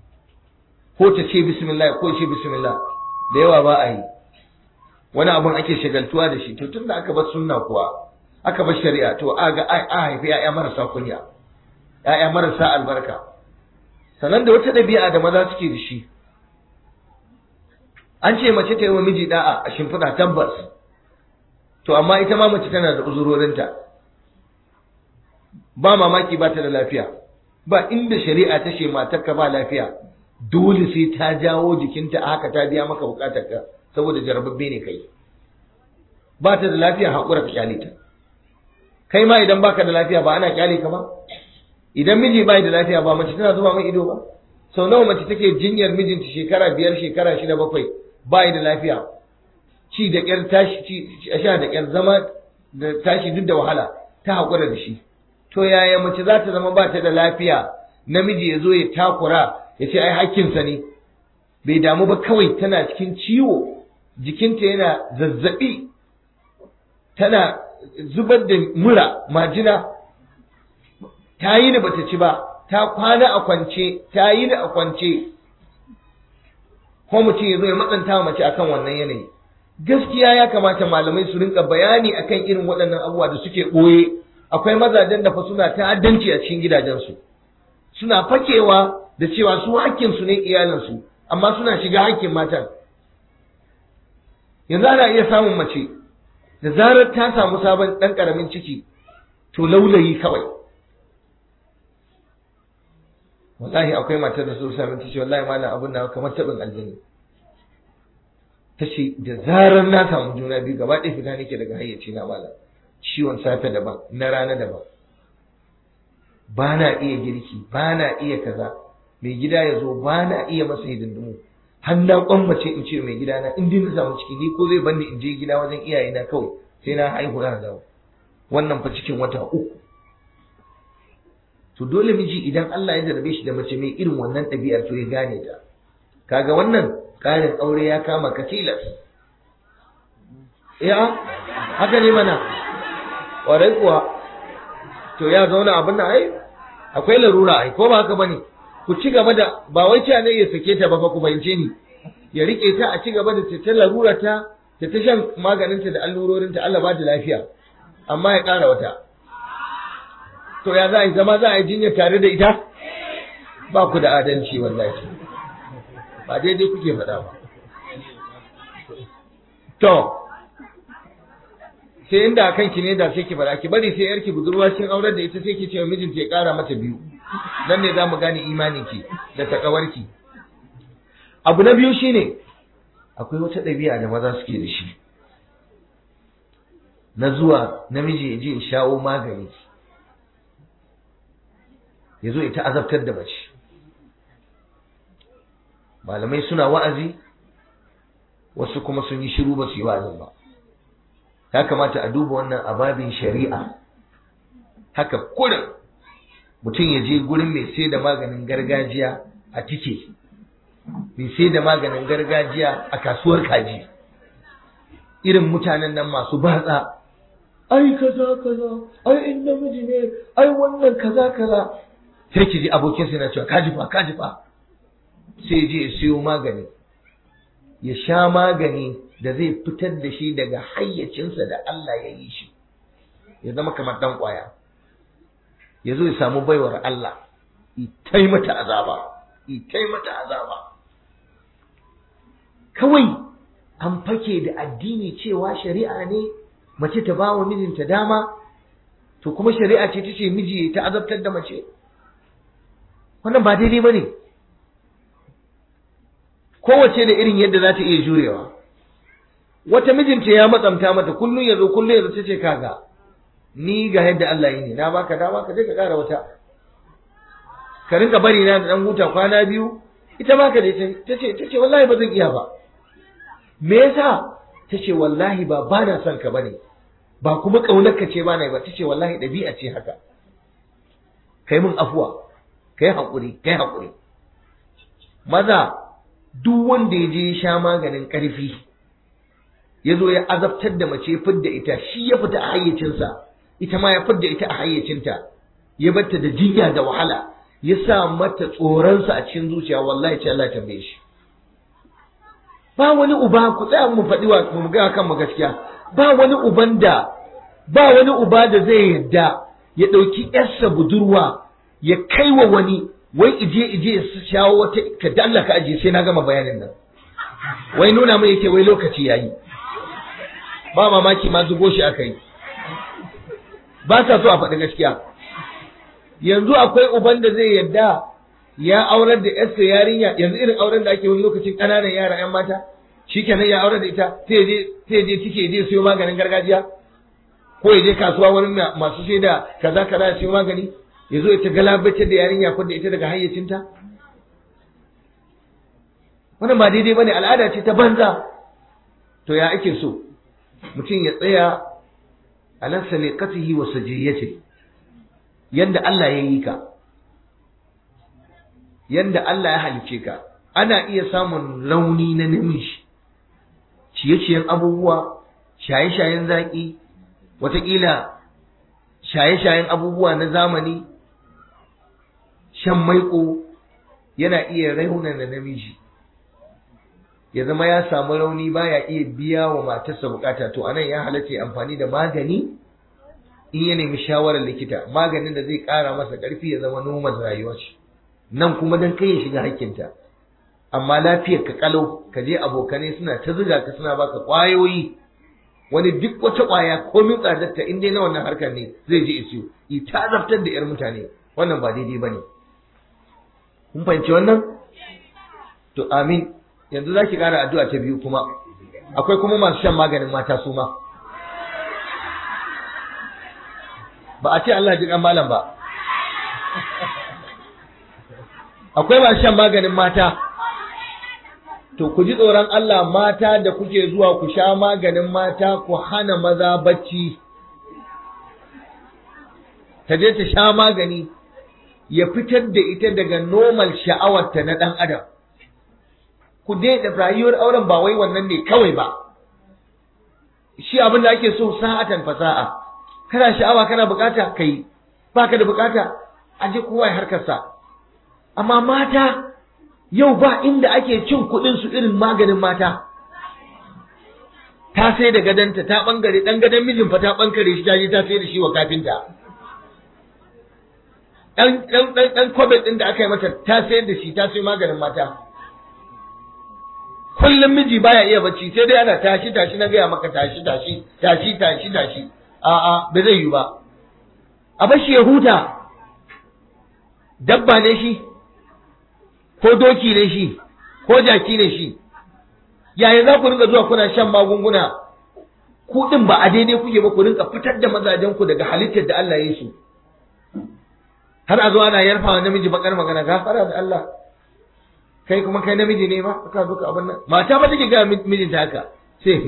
ko ta ce bismillah ko ce bismillah da yawa ba a yi wani abun ake shagaltuwa da shi to tun da aka bar sunna kuwa aka bar shari'a to a ga a haifi ya'ya marasa kunya ya'ya marasa albarka sannan da wata ɗabi'a da maza suke da shi an ce mace ta yi wa miji da'a a shimfiɗa tabbas to amma ita ma mace tana da uzurorinta ba mamaki ba ta da lafiya ba inda shari'a ta ce matarka ba lafiya dole sai ta jawo jikinta a haka ta biya maka bukatarka saboda jarababbe ne kai ba ta da lafiya haƙura ka kyale ta kai ma idan baka da lafiya ba ana kyale ka ba idan miji bai da lafiya ba mace tana zuba mai ido ba sau nawa mace take jinyar mijinta shekara biyar shekara shida bakwai bai da lafiya ci da ƙyar tashi ci a sha da ƙyar zama da tashi duk da wahala ta haƙura da shi to yaya mace za ta zama ba ta da lafiya namiji ya zo ya takura ya ce ai hakkinsa ne bai damu ba kawai tana cikin ciwo jikinta yana zazzabi tana zubar da mura majina ta yi da bata ci ba ta kwana a kwance ta yi da a kwance ko mutum ya zo ya matsanta mace akan wannan yanayi gaskiya ya kamata malamai su rinka bayani akan irin waɗannan abubuwa da suke ɓoye akwai mazajen da fa suna ta'addanci a cikin gidajensu suna fakewa da cewa su hakkinsu ne iyalinsu amma suna shiga hakkin matan yanzu ana iya samun mace da zarar ta samu sabon ɗan ƙaramin ciki to laulayi kawai wallahi akwai matar da su sami ta ce wallahi malam abin na kamar taɓin aljini ta ce da zarar na samu juna biyu gaba ɗaya fita nake daga hayyaci na malam ciwon safe daban na rana daban ba na iya girki ba na iya kaza mai gida ya zo ba na iya masa hidindimu har na kwammace in ce mai gida na in na samu ciki ni ko zai bani in je gida wajen iyaye na kawai sai na haihu na dawo wannan fa cikin wata uku to dole miji idan Allah ya jarabe shi da mace mai irin wannan ɗabi'ar to ya gane ta kaga wannan ƙarin aure ya kama ka tilas ya haka ne mana ƙwarai kuwa to ya zauna abin nan ai akwai larura ai ko ba haka bane ku ci gaba da ba wai cewa ne ya sake ta ba fa ku fahimce ni ya rike ta a ci gaba da ta larura ta ta ta shan maganinta da allurorinta Allah ba ta lafiya amma ya ƙara wata to ya za a yi zama za a yi jinya tare da ita ba ku da adalci wallahi ba daidai kuke faɗa ba to sai inda kanki ne da sai ki faɗa ki bari sai yarki budurwa kin aurar da ita sai ki ce wa mijinta ya ƙara mata biyu nan ne za mu gane imaninki da takawarki abu na biyu shine akwai wata ɗabi'a da maza suke da shi na zuwa namiji ya je ya shawo magani ya zo ita azabtar da mace malamai suna wa'azi wasu kuma sun yi shiru ba su yi wa'azin ba ya kamata a duba wannan ababin shari'a haka kurin mutum ya je gurin mai sai da maganin gargajiya a tike mai sai da maganin gargajiya a kasuwar kaji irin mutanen nan masu batsa ai kaza kaza ai in namiji ne ai wannan kaza kaza sai ki ji abokin sai na cewa kaji fa kaji fa sai je ya siyo magani ya sha magani da zai fitar da shi daga hayyacinsa da Allah ya yi shi ya zama kamar dan kwaya ya zo ya samu baiwar Allah itai mata azaba itai mata azaba kawai an fake da addini cewa shari'a ne mace ta ba wa mijinta dama to kuma shari'a ce ta ce miji ta azabtar da mace wannan ba daidai ba ne kowace da irin yadda za ta iya jurewa wata mijinta ya matsamta mata kullum ya zo kullum ya zo ta ce kaga ni ga yadda Allah yi ne na baka dama ka je ka kara wata ka rinka bari na da dan huta kwana biyu ita ma ka je ta ce ta ce wallahi ba zan iya ba me yasa ta ce wallahi ba ba na son ka bane ba kuma kaunar ka ce ba na ba ta ce wallahi ɗabi'a ce haka kai mun afuwa kai haƙuri kai haƙuri maza duk wanda ya je ya sha maganin ƙarfi ya zo ya azabtar da mace fidda ita shi ya fita a hayyacinsa ita ma ya fidda ita a hayyacinta ya batta da jinya da wahala ya sa mata tsoronsa a cikin zuciya wallahi ce Allah tambaye shi ba wani uba ku tsaya mu faɗi wa mu ga kan mu gaskiya ba wani uban da ba wani uba da zai yadda ya ɗauki yarsa budurwa ya kai wa wani wai ije ije ya shawo wata ka dalla ka aje sai na gama bayanin nan wai nuna mai yake wai lokaci yayi ba mamaki ma zubo shi aka yi ba sa so a faɗi gaskiya yanzu akwai uban da zai yadda ya aurar da yarsa yarinya yanzu irin auren da ake wani lokacin ƙananan yara yan mata shikenan ya aurar da ita sai je sai je tike je siyo maganin gargajiya ko ya je kasuwa wurin masu sai da kaza kaza ya siyo magani ya zo ita galabaitar da yarinya ko da ita daga hayyacinta wannan ba daidai bane al'ada ce ta banza to ya ake so mutum ya tsaya ala saliqatihi wa sajiyati yanda Allah ya yi ka yanda Allah ya halice ka ana iya samun rauni na namiji ciye-ciyen abubuwa shaye-shayen zaƙi wataƙila shaye-shayen abubuwa na zamani shan maiƙo yana iya raunana namiji ya zama ya samu rauni baya iya biya wa matarsa bukata to anan ya halatta amfani da magani in ya nemi shawarar likita maganin da zai ƙara masa ƙarfi ya zama noman rayuwa ce nan kuma dan kai ya shiga hakkinta amma lafiyar ka kalau ka je abokanai suna ta zuga ka suna baka ƙwayoyi wani duk wata ƙwaya komin tsadarta in dai na wannan harkar ne zai je isiyo ita azabtar da 'yar mutane wannan ba daidai ba ne kun fahimci wannan to amin yanzu za ki ƙara addu'a ta biyu kuma akwai kuma masu shan maganin mata su ma ba a ce Allah ji malam ba akwai masu shan maganin mata to ku ji tsoron Allah mata da kuke zuwa ku sha maganin mata ku hana maza bacci ta je ta sha magani ya fitar da ita daga normal sha'awarta na ɗan adam ku daina rayuwar auren ba wai wannan ne kawai ba shi abin da ake so sa'atan fasa'a kana sha'awa kana bukata kai baka da bukata aje kowa ya harkarsa amma mata yau ba inda ake cin kuɗin su irin maganin mata ta sai da gadanta ta bangare dan gadan mijin fa ta bangare shi ta je ta sai da shi wa kafinta dan dan dan dan kwabin din da aka yi mata ta sayar da shi ta sai maganin mata kullum miji baya iya bacci sai dai ana tashi tashi na gaya maka tashi tashi tashi tashi tashi a'a ba zai yi ba a bashi ya huta dabba ne shi ko doki ne shi ko jaki ne shi yaya za ku rinka zuwa kuna shan magunguna ku din ba a daidai kuke ba ku rinka fitar da mazajen ku daga halittar da Allah ya yi su har a zo ana yarfa wa namiji bakar magana gafara da Allah kai kuma kai namiji ne ma ka zo ka abin nan mata ba take ga mijinta haka sai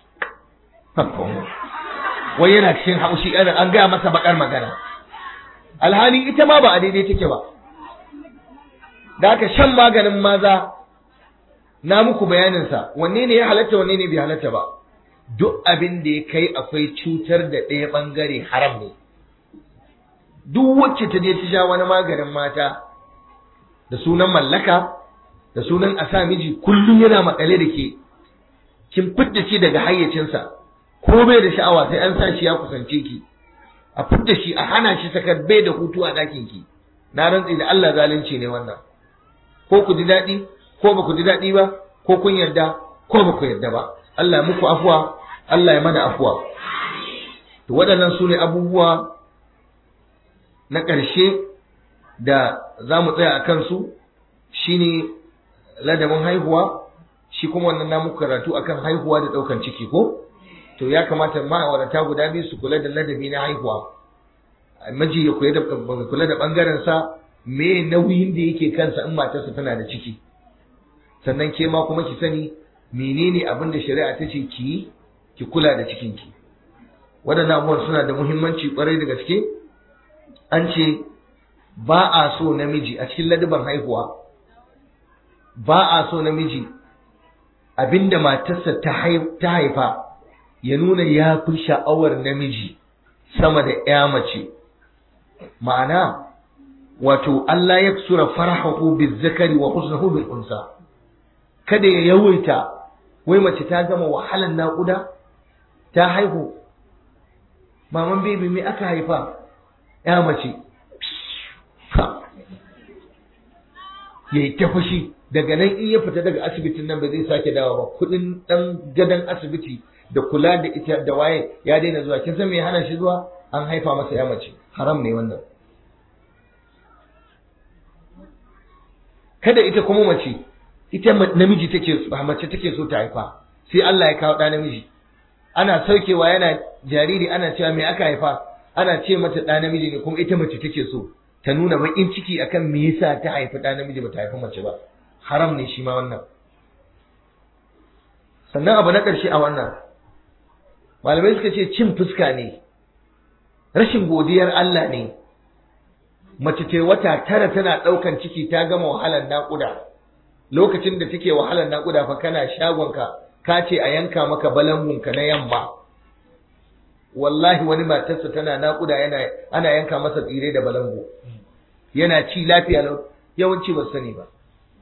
wai yana cikin haushi irin an gaya masa bakar magana alhali ita ma ba a daidai take ba da haka shan maganin maza na muku bayaninsa wanne ne ya halatta wanne ne bai halatta ba duk abin da ya kai akwai cutar da ɗaya ɓangare haram ne duk wacce ta je ta sha wani maganin mata da sunan mallaka da sunan a sa miji kullum yana makale da ke kin fidda shi daga hayyacinsa ko bai da sha'awa sai an sa shi ya kusance ki a fidda shi a hana shi sakar bai da hutu a ɗakin ki na rantsi da Allah zalunci ne wannan ko ku ji daɗi ko ba ku ji daɗi ba ko kun yarda ko ba ku yarda ba Allah muku afuwa Allah ya mana afuwa to waɗannan su ne abubuwa na ƙarshe da za mu tsaya a kansu shine ladabin haihuwa shi kuma wannan na muku karatu akan haihuwa da ɗaukan ciki ko to ya kamata ma'aurata guda biyu su kula da ladabi na haihuwa miji ya kula da kula da bangaren sa me nauyin da yake kansa in matarsa tana da ciki sannan ke ma kuma ki sani menene abin da shari'a ta ce ki ki kula da cikinki waɗannan abubuwan suna da muhimmanci kwarai da gaske an ce ba a so namiji a cikin ladaban haihuwa ba a so namiji abinda matarsa ta haifa ya nuna ya fi sha'awar namiji sama da ya mace ma'ana wato Allah ya sura farahahu bizakari wa husnahu bil unsa kada ya yawaita wai mace ta gama wahalan naƙuda ta haihu maman bebi me aka haifa ya mace ya yi ta fushi daga nan in ya fita daga asibitin nan ba zai sake dawo ba kudin dan gadon asibiti da kula da ita da waye ya daina zuwa kin san me hana shi zuwa an haifa masa ya mace haram ne wannan kada ita kuma mace ita namiji take mace take so ta haifa sai Allah ya kawo ɗa namiji ana saukewa yana jariri ana cewa me aka haifa ana ce mata ɗa namiji ne kuma ita mace take so ta nuna baƙin ciki akan me yasa ta haifi ɗa namiji ba ta haifi mace ba haram ne shi ma wannan sannan abu na ƙarshe a wannan malamai suka ce cin fuska ne rashin godiyar Allah ne mace ce wata tara tana ɗaukan ciki ta gama wahalar naƙuda lokacin da take wahalar naƙuda fa kana shagonka ka ce a yanka maka balangunka na yamma wallahi wani matarsa tana naƙuda yana ana yanka masa tsire da balangu yana ci lafiya lau yawanci ba sani ba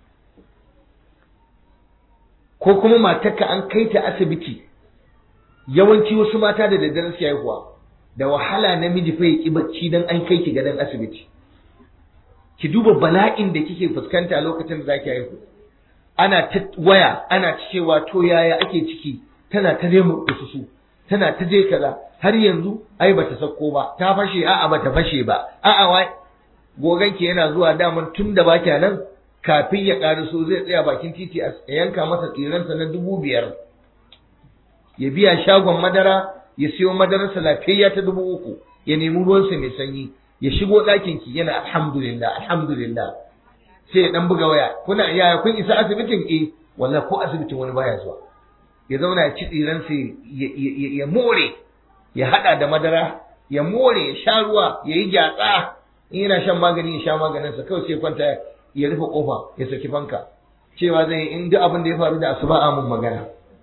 ko kuma matarka an kai ta asibiti yawanci wasu mata da daddare su haihuwa da wahala namiji fa ya ki bacci dan an kai ki gadon asibiti ki duba bala'in da kike fuskanta lokacin da zaki haihu ana ta waya ana cewa to yaya ake ciki tana ta nemo su tana ta je kaza har yanzu ai bata sako ba ta fashe a'a bata fashe ba a'a wai goganki yana zuwa daman tun da baki nan kafin ya so zai tsaya bakin titi a yanka masa tsiransa na dubu biyar ya biya shagon madara ya siyo madararsa lafiyayya ta dubu uku ya nemi ruwansa mai sanyi ya shigo ɗakin ki yana alhamdulillah alhamdulillah sai ya dan buga waya kuna yaya kun isa asibitin eh wallahi ko asibitin wani baya zuwa ya zauna ya ci tsiransa ya more ya hada da madara ya more ya sha ruwa ya yi gyatsa in yana shan magani ya sha maganinsa kawai sai kwanta ya rufe kofa ya saki fanka cewa zai in duk abin da ya faru da asuba a mun magana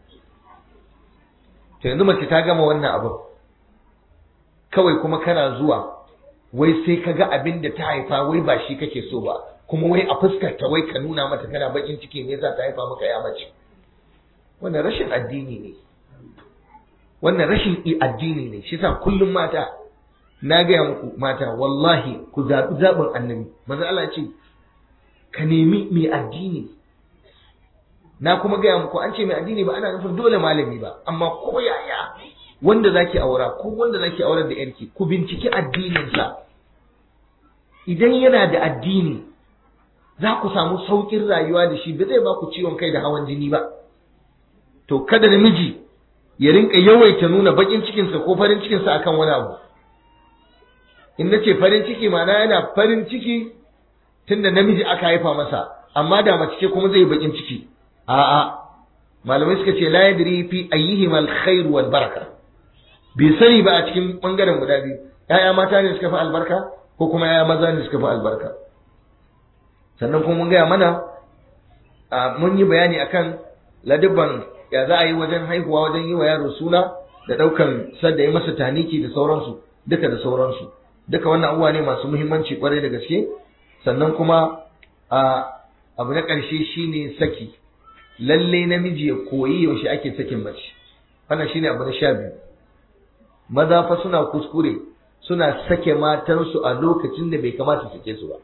to yanzu mace ta gama wannan abin kawai kuma kana zuwa wai sai ka ga abin da ta haifa wai ba shi kake so ba kuma wai a fuskar ta wai ka nuna mata kana bakin ciki ne za ta haifa maka ya mace wannan rashin addini ne wannan rashin addini ne shi sa kullum mata na gaya muku mata wallahi ku zaɓi zaɓin annabi manzo Allah ce ka nemi mai addini na kuma gaya muku an ce mai addini ba ana nufin dole malami ba amma ko yaya wanda zaki aura ko wanda zaki aurar da yarki ku binciki addininsa idan yana da addini za ku samu saukin rayuwa da shi ba zai ba ku ciwon kai da hawan jini ba to kada namiji ya rinka yawaita nuna bakin cikinsa ko farin cikinsa akan wani abu in nace farin ciki ma'ana yana farin ciki tunda namiji aka haifa masa amma da mace ce kuma zai bakin ciki a'a malamai suka ce la yadri fi ayyihim alkhair wal baraka bai sani ba a cikin bangaren guda biyu yaya mata ne suka fi albarka ko kuma yaya maza ne suka fi albarka sannan kuma mun gaya mana mun yi bayani akan ladabban ya za a yi wajen haihuwa wajen yi wa yaro suna da ɗaukan sadda yi masa taniki da sauransu duka da sauransu duka wannan abubuwa ne masu muhimmanci kwarai da gaske sannan kuma a abu na ƙarshe shine saki lalle namiji ya koyi yaushe ake sakin mace wannan shine abu na sha biyu maza fa suna kuskure suna sake matansu a lokacin da bai kamata sake su ba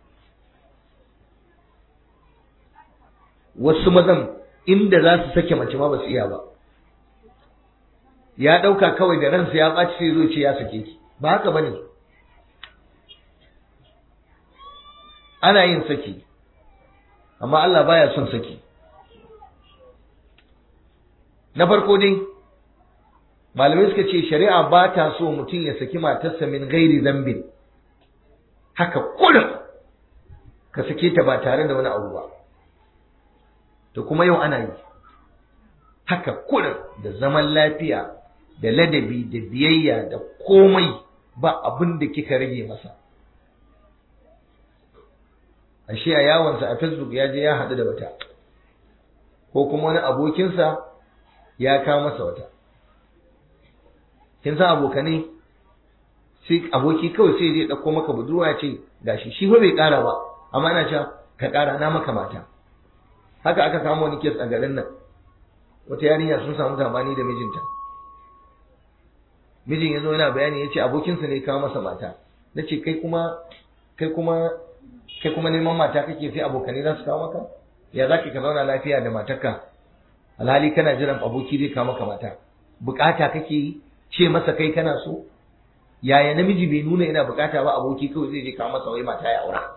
wasu mazan inda za su sake mace ma ba su iya ba ya ɗauka kawai da ransa ya ɓaci sai zo ce ya sake ki ba haka bane ana yin saki amma Allah baya son saki na farko dai malamai suka ce shari'a ba ta so mutum ya saki matarsa min gairi zambin haka kullum ka sake ta ba tare da wani abu ba to kuma yau ana yi haka kullum da zaman lafiya da ladabi da biyayya da komai ba abin da kika rage masa ashe a yawonsa a facebook ya je ya haɗu da wata ko kuma wani abokinsa ya kawo masa wata kin san abokanai sai aboki kawai sai zai ɗauko maka budurwa ya ce gashi shi fa bai ƙara ba amma ina cewa ka ƙara na maka mata haka aka kama wani kes a garin nan wata yarinya sun samu zamani da mijinta mijin ya zo yana bayani ya ce abokinsa ne kawo masa mata na ce kai kuma kai kuma kai kuma neman mata kake sai abokanai za su kawo maka ya za ka zauna lafiya da matarka alhali kana jiran aboki zai kawo maka mata bukata kake yi ce masa kai kana so yaya namiji bai nuna yana bukata ba aboki kawai zai je kawo masa wai mata ya aura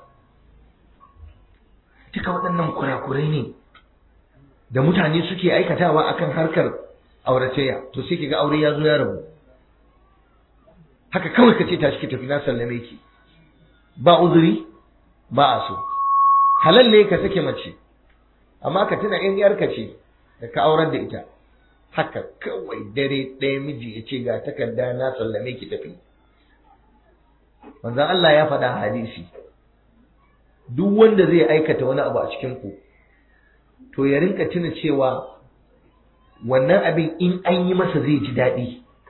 duka waɗannan kurakurai ne da mutane suke aikatawa akan harkar auratayya to sai ga aure ya zo ya rabu haka kawai ka ce tashi ki tafi na sallame ki ba uzuri ba a so halal ne ka sake mace amma ka tuna in yarka ce da ka aurar da ita haka kawai dare ɗaya miji ya ce ga takarda na sallame ki tafi manzon Allah ya faɗa hadisi duk wanda zai aikata wani abu a cikin ku to ya rinka tuna cewa wannan abin in an yi masa zai ji daɗi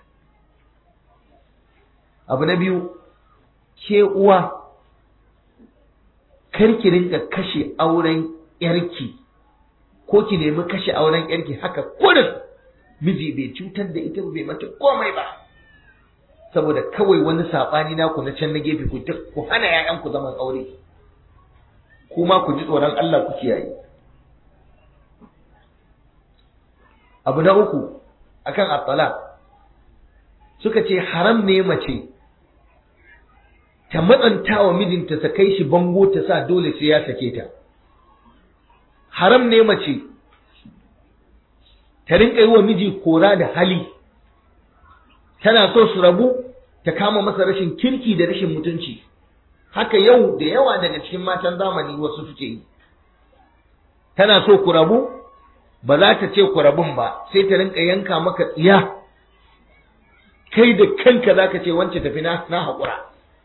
abu na biyu ke uwa kar ki rinka kashe auren yarki ko ki nemi kashe auren yarki haka kurin miji bai cutar da ita bai mata komai ba saboda kawai wani saɓani naku na can na gefe ku ku hana 'ya'yanku zaman aure kuma ku ji tsoron Allah ku kiyaye abu na uku akan at suka ce haram ne mace ta matsanta wa mijinta ta kai shi bango ta sa dole sai ya sake ta haram ne mace ta rinka yi wa miji kora da hali tana so su rabu ta kama masa rashin kirki da rashin mutunci haka yau da yawa daga cikin matan zamani wasu suke yi tana so ku rabu ba za ta ce ku rabun ba sai ta rinka yanka maka tsiya kai da kanka za ka ce wance tafi na haƙura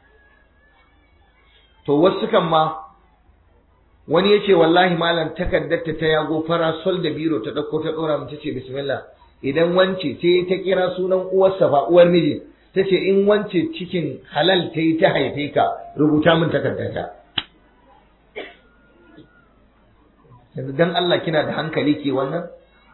to wasu kan ma wani ya ce wallahi malam takardarta ta yago farasol da biro ta ɗauko ta ɗora mu ta ce bismillah idan wance sai ta kira sunan uwarsa ba uwar miji ta ce in wance cikin halal ta yi ta haife ka rubuta min takardarta yanzu dan Allah kina da hankali ke wannan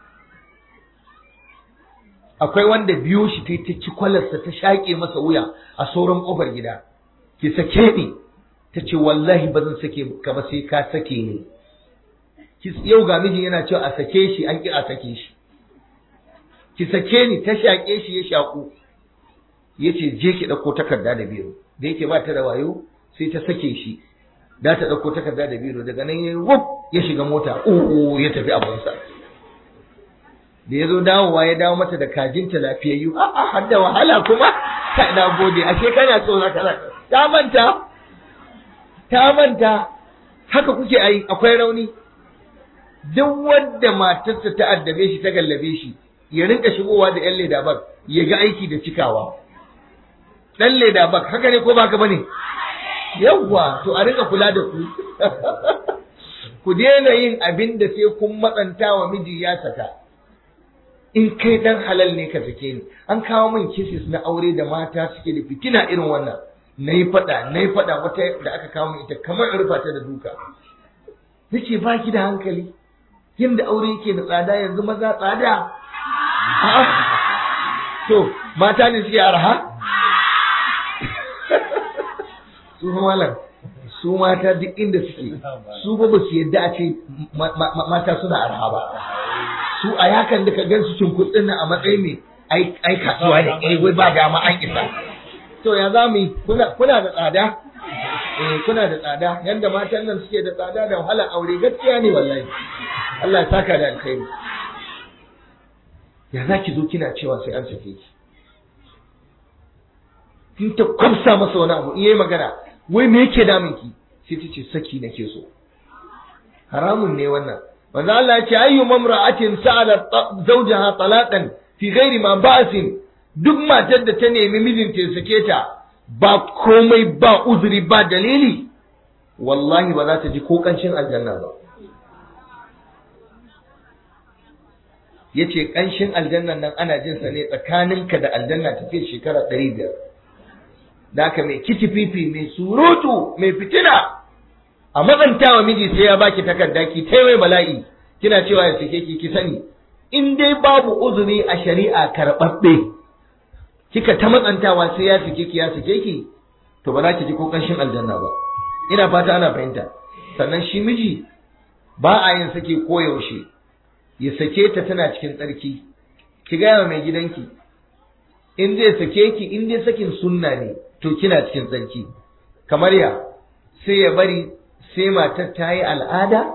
akwai wanda biyo shi ta ta ci kwalarsa ta shaƙe masa wuya a sauran ƙofar gida ki sake ni ta ce wallahi ba zan sake ka ba sai ka sake ni yau ga mijin yana cewa a sake shi an ki a sake shi ki sake ni ta shaƙe shi ya shaƙu ya ce je ki ɗauko takarda da biro da yake ba ta da wayo sai ta sake shi da ta ɗauko takarda da biro daga nan ya wuf ya shiga mota uku ya tafi abunsa da ya zo dawowa ya dawo mata da kajinta lafiyayyu a'a har da wahala kuma ka na gode ashe kana so za ka ta manta ta manta haka kuke ai akwai rauni duk wanda matarsa ta addabe shi ta gallabe shi ya rinka shigowa da yan leda bag ya ga aiki da cikawa dan leda bag haka ne ko baka bane yawwa to a rinka kula da ku ku daina yin abin da sai kun matsanta wa miji ya saka in kai dan halal ne ka sake ni an kawo min kisis na aure da mata suke da fitina irin wannan na yi faɗa na yi faɗa wata da aka kawo min ita kamar in rufa ta da duka nace ba ki da hankali yadda aure yake da tsada yanzu maza tsada to mata ne suke arha su malam su mata duk inda suke su ba su yadda a ce mata suna arha ba su a yakan da ka gan su cinkutsin nan a matsayin mai ai kasuwa ne eh wai ba dama an isa to ya za mu yi kuna da tsada eh kuna da tsada yanda matan nan suke da tsada da wahalar aure gaskiya ne wallahi Allah ya saka da alkhairi ya za ki zo kina cewa sai an sake ki kin ta kwamsa masa wani abu in yayi magana wai me yake damun ki sai ta ce saki nake so haramun ne wannan manzo Allah ya ce ayyu mamra'atin sa'ala zawjaha talaqan fi ghairi ma ba'sin duk matar da ta nemi mijinta ya sake ta ba komai ba uzuri ba dalili wallahi ba za ta ji ko kanshin aljanna ba yace kanshin aljannan nan ana jin sa ne tsakaninka da aljanna tafiya shekara ɗari biyar da haka mai kitififi mai surutu mai fitina a matsantawa miji sai ya baki takarda ki tai mai bala'i kina cewa ya sake ki ki sani in dai babu uzuri a shari'a karɓaɓɓe kika ta matsantawa sai ya sake ki ya sake ki to ba za ki ji ko ƙanshin aljanna ba ina fata ana fahimta sannan shi miji ba a yin sake koyaushe ya sake ta tana cikin tsarki ki gaya mai gidanki in zai sake ki in dai sakin sunna ne to kina cikin tsarki kamar ya sai ya bari sai matar ta yi al'ada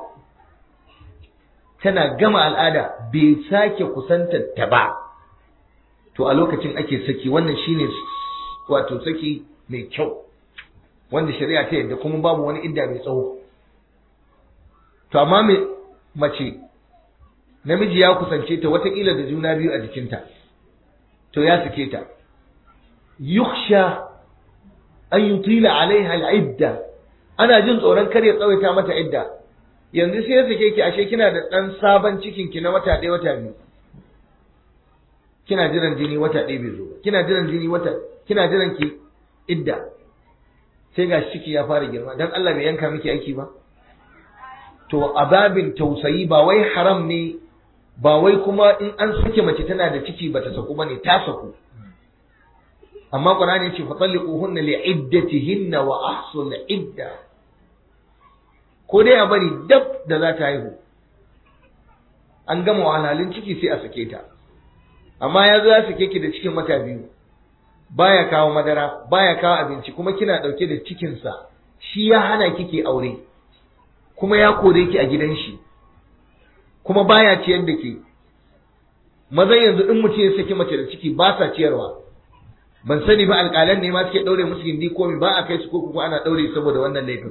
tana gama al'ada bai sake kusantar ta ba to a lokacin ake saki wannan shine wato saki mai kyau wanda shari'a ta yadda kuma babu wani idda mai tsawo to amma mai mace namiji ya kusance ta watakila da juna biyu a jikinta to ya sake ta yuksha an yutila alaiha al'idda ana jin tsoron kar ya tsawaita mata idda yanzu sai ya sake ki ashe kina da dan sabon cikin ki na wata ɗaya wata biyu kina jiran jini wata ɗaya bai zo ba kina jiran jini wata kina jiran ki idda sai ga ciki ya fara girma dan Allah bai yanka miki aiki ba to ababin tausayi ba wai haram ne ba wai kuma in an sake mace tana da ciki bata saku bane ta saku amma qur'ani yace fatalliquhunna li'iddatihinna wa ahsul idda ko dai a bari dab da za ta haihu an gama wahalhalun ciki sai a sake ta amma ya zo ya sake ki da cikin wata biyu baya kawo madara baya kawo abinci kuma kina dauke da cikinsa shi ya hana kike aure kuma ya kore ki a gidan shi kuma baya ciyar da ke mazan yanzu in mutum ya saki mace da ciki ba sa ciyarwa ban sani ba alƙalan ne ma suke ɗaure musu gindi ko ba a kai su ko kuma ana ɗaure saboda wannan laifin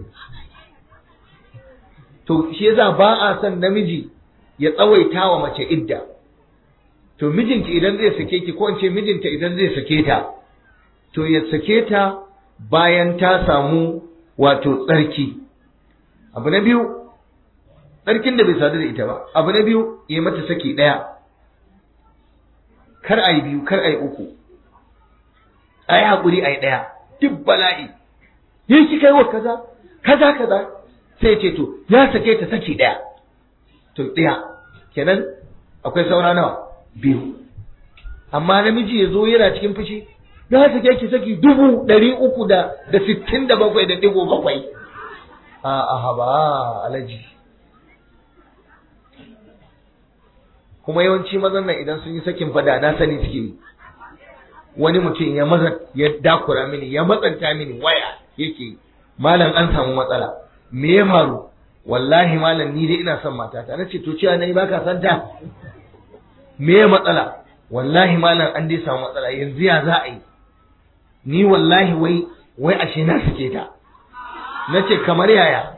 to shi yasa ba a son namiji ya tsawaita wa mace idda to mijinki idan zai sake ki ko in ce mijinta idan zai sake ta to ya sake ta bayan ta samu wato tsarki abu na biyu tsarkin da bai sadu da ita ba abu na biyu ya mata saki ɗaya kar a yi biyu kar a yi uku a yi haƙuri a yi ɗaya duk bala'i yi ki kai wa kaza kaza kaza sai ce to ya sake ta saki ɗaya to ɗaya kenan akwai saura nawa biyu amma namiji ya zo yana cikin fushi ya sake ki saki dubu ɗari uku da da sittin da bakwai da ɗigo bakwai a aha ba alaji kuma yawanci mazan nan idan sun yi sakin fada na sani suke yi wani mutum ya maza ya dakura mini ya matsanta mini waya yake malam an samu matsala me ya faru wallahi malam ni dai ina son matata na ce to cewa nayi baka san ta me ya matsala wallahi malam an dai samu matsala yanzu ya za a yi ni wallahi wai wai ashe na suke ta na ce kamar yaya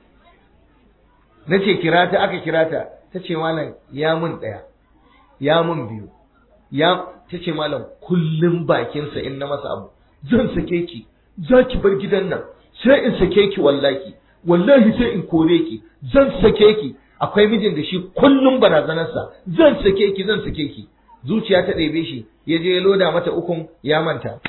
na ce kira ta aka kira ta ta ce malam ya mun ɗaya ya mun biyu ya ta ce malam kullum bakinsa in na masa abu zan sake ki za ki bar gidan nan sai in sake ki wallahi wallahi sai in kore ki zan sake ki akwai mijin da shi kullum barazanarsa zan sake ki zan sake ki zuciya ta ɗebe shi ya je ya loda mata ukun ya manta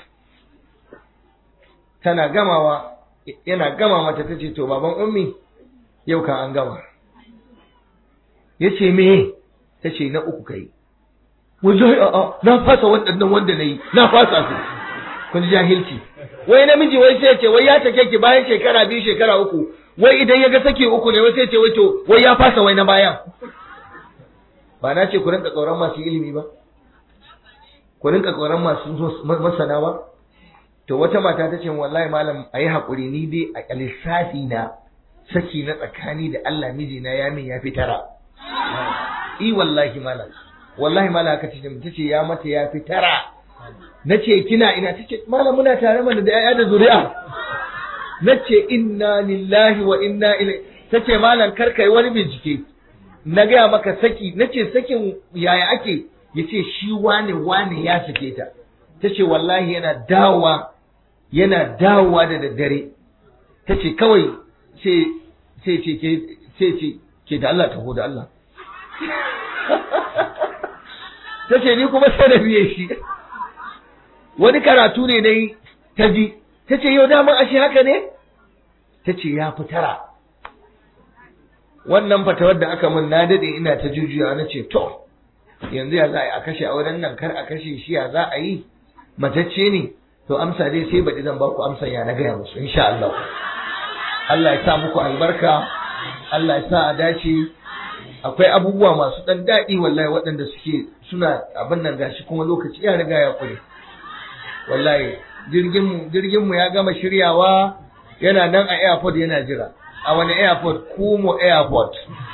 tana gamawa yana gama mata ta ce to baban ummi yau kan an gama ya ce me ta ce na uku kai wallahi a'a na fasa waɗannan wanda na yi na fasa su kun jahilci wai namiji wai sai ce wai ya take ki bayan shekara biyu shekara uku wai idan ya ga sake uku ne wai sai ce wai to wai ya fasa wai na bayan ba na ce ku rinka tsoron masu ilimi ba ku rinka tsoron masu masana ba to wata mata ta ce wallahi malam ayi hakuri ni dai a lissafi na saki na tsakani da Allah mijina ya min ya fi tara i wallahi malam wallahi malam aka ce ta ce ya mata ya fi tara na ce kina ina ta ce malam muna tare mana da 'ya'ya da zuri'a na ce inna lillahi wa inna ilai ta ce malam kar kai wani bincike na gaya maka saki na ce sakin yaya ake ya ce shi wane wane ya sake ta ta ce wallahi yana dawowa yana dawowa da daddare ta ce kawai sai ce ke sai ce ke da Allah taho da Allah ta ce ni kuma sai da biye shi wani karatu ne dai ta ji ta ce yau daman ashe haka ne ta ce ya fi tara wannan fatawar da aka min na daɗe ina ta jujuya na ce to yanzu ya za a kashe auren nan kar a kashe shi ya za a yi matacce ne to amsa dai sai baɗi zan ba ku amsa ya na gaya musu insha Allah Allah ya sa muku albarka Allah ya sa a dace akwai abubuwa masu ɗan daɗi wallahi waɗanda suke suna abin nan gashi kuma lokaci ya riga ya kure wallahi jirgin jirgin mu ya gama shiryawa yana nan a airport yana jira a wani airport Kumo airport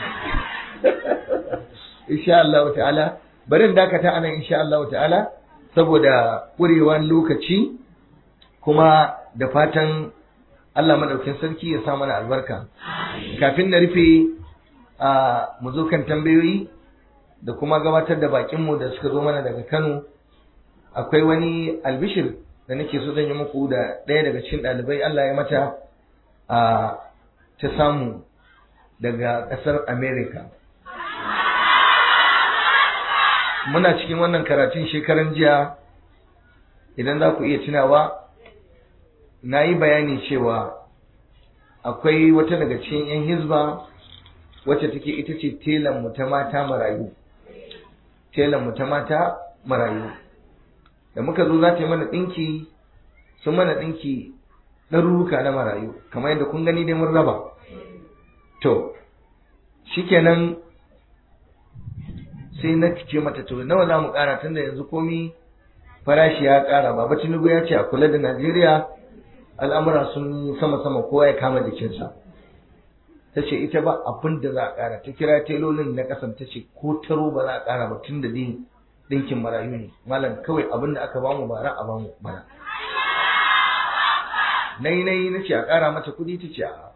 insha Allah ta'ala bari dakata anan insha Allah ta'ala saboda ƙurewan lokaci kuma da fatan Allah madaukin sarki ya sa mana albarka kafin na rufe a mu zo kan tambayoyi da kuma gabatar da bakinmu da suka zo mana daga Kano akwai wani albishir da nake so zan yi muku da ɗaya daga cikin ɗalibai Allah ya mata a ta samu daga ƙasar America. Muna cikin wannan karatun shekaran jiya idan za ku iya tunawa na yi bayani cewa akwai wata daga cikin 'yan hizba wacce take ita ce telan ta mata marayu. Telan ta mata marayu. Da muka zo za ta yi mana ɗinki, sun mana ɗinki ɗaruruka na marayu, kamar yadda kun gani dai mun raba. To, shikenan sai na ce mata to nawa za mu ƙara tunda yanzu komi farashi ya ƙara baba Tinubu ya ce a kula da Najeriya al'amura sun sama-sama kowa ya kama jikinsa. Ta ce ita ba abin da za a ƙara ta kira telolin na ƙasan ta ce ko taro ba za a ƙara ba tun da dai ɗinkin marayu ne malam kawai abin da aka bamu bara a bamu bara. Nai nai na ce a ƙara mata kuɗi ta ce a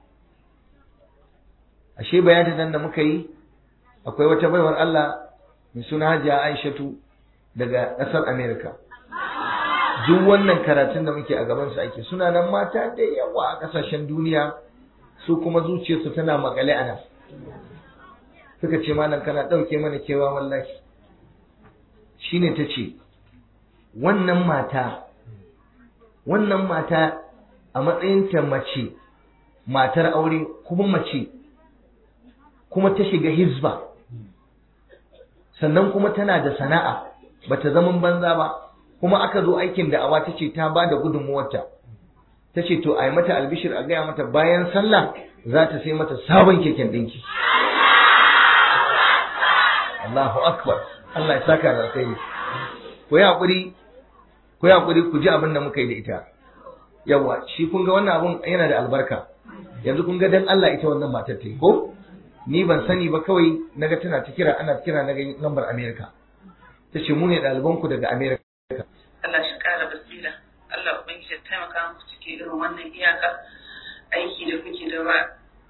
ashe bayanin nan da muka yi akwai wata baiwar Allah mai suna Hajiya Aishatu daga ƙasar Amerika. Duk wannan karatun da muke a gaban su ake suna nan mata da yawa a ƙasashen duniya su kuma zuciyarsu tana makale a nan. Suka ce malam kana ɗauke mana kewa wallahi. Shine ta ce, wannan mata, wannan mata a matsayinta mace, matar aure kuma mace kuma ta shiga hizba sannan kuma tana da sana'a bata zaman banza ba kuma aka zo aikin da awa ta ce ta ba da gudunmuwarta ta ce to a yi mata albishir a gaya mata bayan sallah za ta sai mata sabon keken ɗinki Allahu akbar Allah ya saka da alkhairi ku yi haƙuri ku yi haƙuri ku ji abin da muka yi da ita yawa shi kun ga wannan abun yana da albarka yanzu kun ga dan Allah ita wannan matar ta yi ko ni ban sani ba kawai naga tana ta kira ana kira naga lambar Amerika ta ce mu ne ɗalibanku daga Amerika Allah shi ƙara basira Allah ubangiji ya taimaka muku cikin irin wannan iyaka aiki da kuke da ba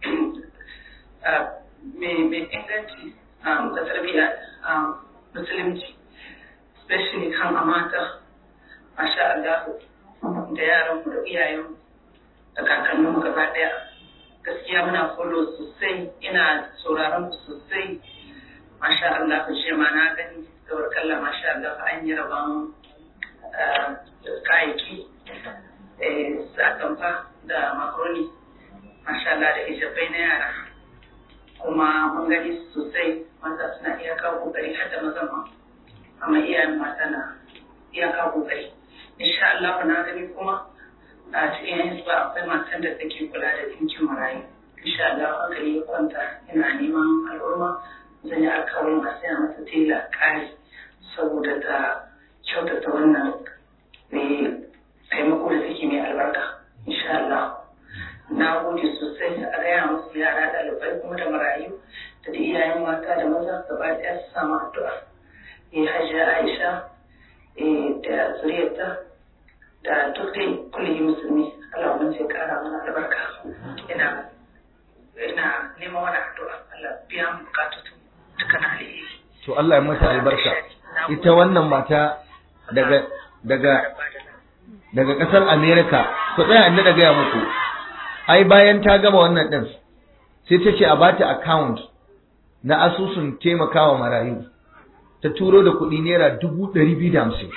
mai inganci ga tarbiyya musulunci especially kan amata masha Allah da yaranmu da iyayenmu da kakanninmu gaba ɗaya gaskiya muna follow sosai ina sauraron ku sosai masha Allah ku ce ma na gani da kalla masha Allah an yi rabon kayayyaki sakamfa da makaroni masha Allah da ijabai na yara kuma mun gani sosai maza suna iya kawo kokari har da mazan ma amma iyayen mata na iya kawo kokari insha Allah na gani kuma a cikin yanzu ba akwai matan da take kula da dinkin marayu insha Allah hankali ya kwanta ina neman al'umma zan yi alkawarin a saya mata tela kari saboda ta kyautata wannan mai taimako da take mai albarka insha Allah na gode sosai a gaya musu yara ɗalibai kuma da marayu da da iyayen mata da maza gaba ɗaya su samu addu'a eh hajiya Aisha da zuriyarta da duk dai kullum musulmi Allah mun sai kara mana albarka ina ina neman wani addu'a Allah biya mu bukatun duka na alheri to Allah ya mata albarka ita wannan mata daga daga daga kasar America ku tsaya inda da gaya muku ai bayan ta gama wannan din sai ta ce a bata account na asusun taimakawa marayu ta turo da kuɗi naira dubu ɗari biyu da hamsin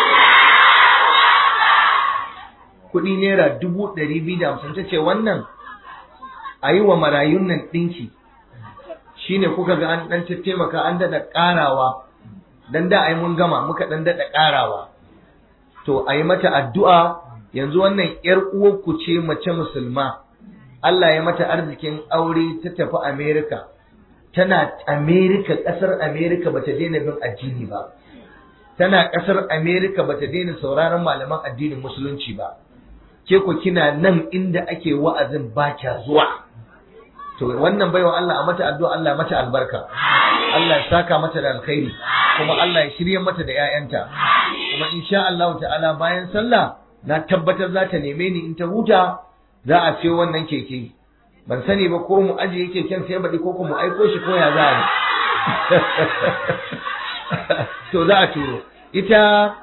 kuɗi naira dubu ɗari biyu da hamsin ta ce wannan a yi wa marayun nan ɗinki shine kuka ga an ɗan taimaka an daɗa ƙarawa dan da ai mun gama muka ɗan daɗa ƙarawa to a yi mata addu'a yanzu wannan ‘yar uwarku ce mace musulma Allah ya mata arzikin aure ta tafi Amerika tana Amerika ƙasar Amerika bata daina bin addini ba tana ƙasar Amerika bata daina sauraron malaman addinin musulunci ba ke ku kina nan inda ake wa'azin ba kya zuwa to wannan baiwa Allah a mata addu'a Allah mata albarka Allah ya saka mata da alkhairi kuma Allah ya shirye mata da ƴaƴanta kuma insha Allah ta'ala bayan sallah na tabbatar za ta neme ni in ta huta za a siyo wannan keke ban sani ba ko mu ajiye keken sai baɗi ko mu aiko shi ko ya za a to za a turo ita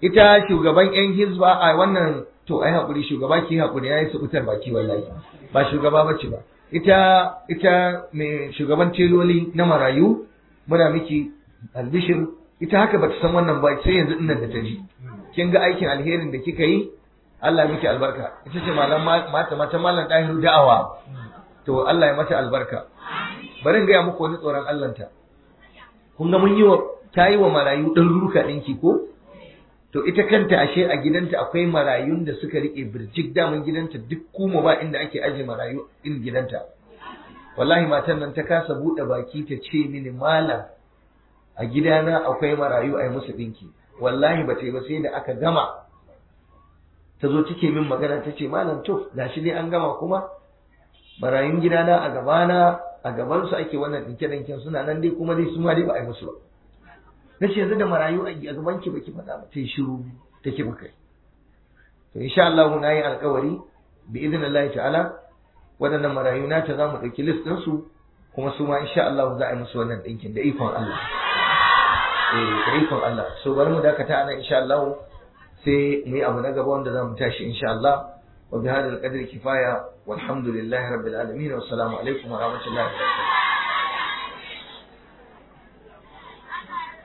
ita shugaban yan hizba a wannan to ai hakuri shugaba ki hakuri yayi subutar baki wallahi ba shugaba bace ba ita ita mai shugaban teloli na marayu muna miki albishir ita haka bata san wannan ba sai yanzu dinnan da ta ji kin ga aikin alherin da kika yi Allah miki albarka ita ce malam mata mata malam dahiru da'awa to Allah ya mata albarka bari in gaya muku wani tsoron Allah ta kun ga mun yi wa ta yi wa marayu ɗan ruka ɗinki ko to ita kanta ashe a gidanta akwai marayun da suka rike birjik daman gidanta duk kuma ba inda ake aje marayu in gidanta wallahi matan nan ta kasa buɗe baki ta ce mini malam a gidana akwai marayu a yi musu ɗinki wallahi ba ta yi ba sai da aka gama ta zo take min magana ta ce malam to gashi dai an gama kuma marayun gidana a gabana a gabansu ake wannan ɗinke-ɗinken suna nan dai kuma dai su ma dai ba a yi musu ba na ce yanzu da marayu a gaban ki baki faɗa ba ta yi shiru ta ki baka to insha Allah na yi alƙawari bi idnillahi ta'ala waɗannan marayu na ta zamu ɗauki list ɗin su kuma su ma insha Allah za a yi musu wannan ɗinkin da ikon Allah eh da ikon Allah so bari mu dakata anan insha Allah sai mu yi abu na gaba wanda za mu tashi insha Allah wa bi hadal qadri kifaya walhamdulillahi rabbil alamin wassalamu alaikum wa rahmatullahi wa barakatuh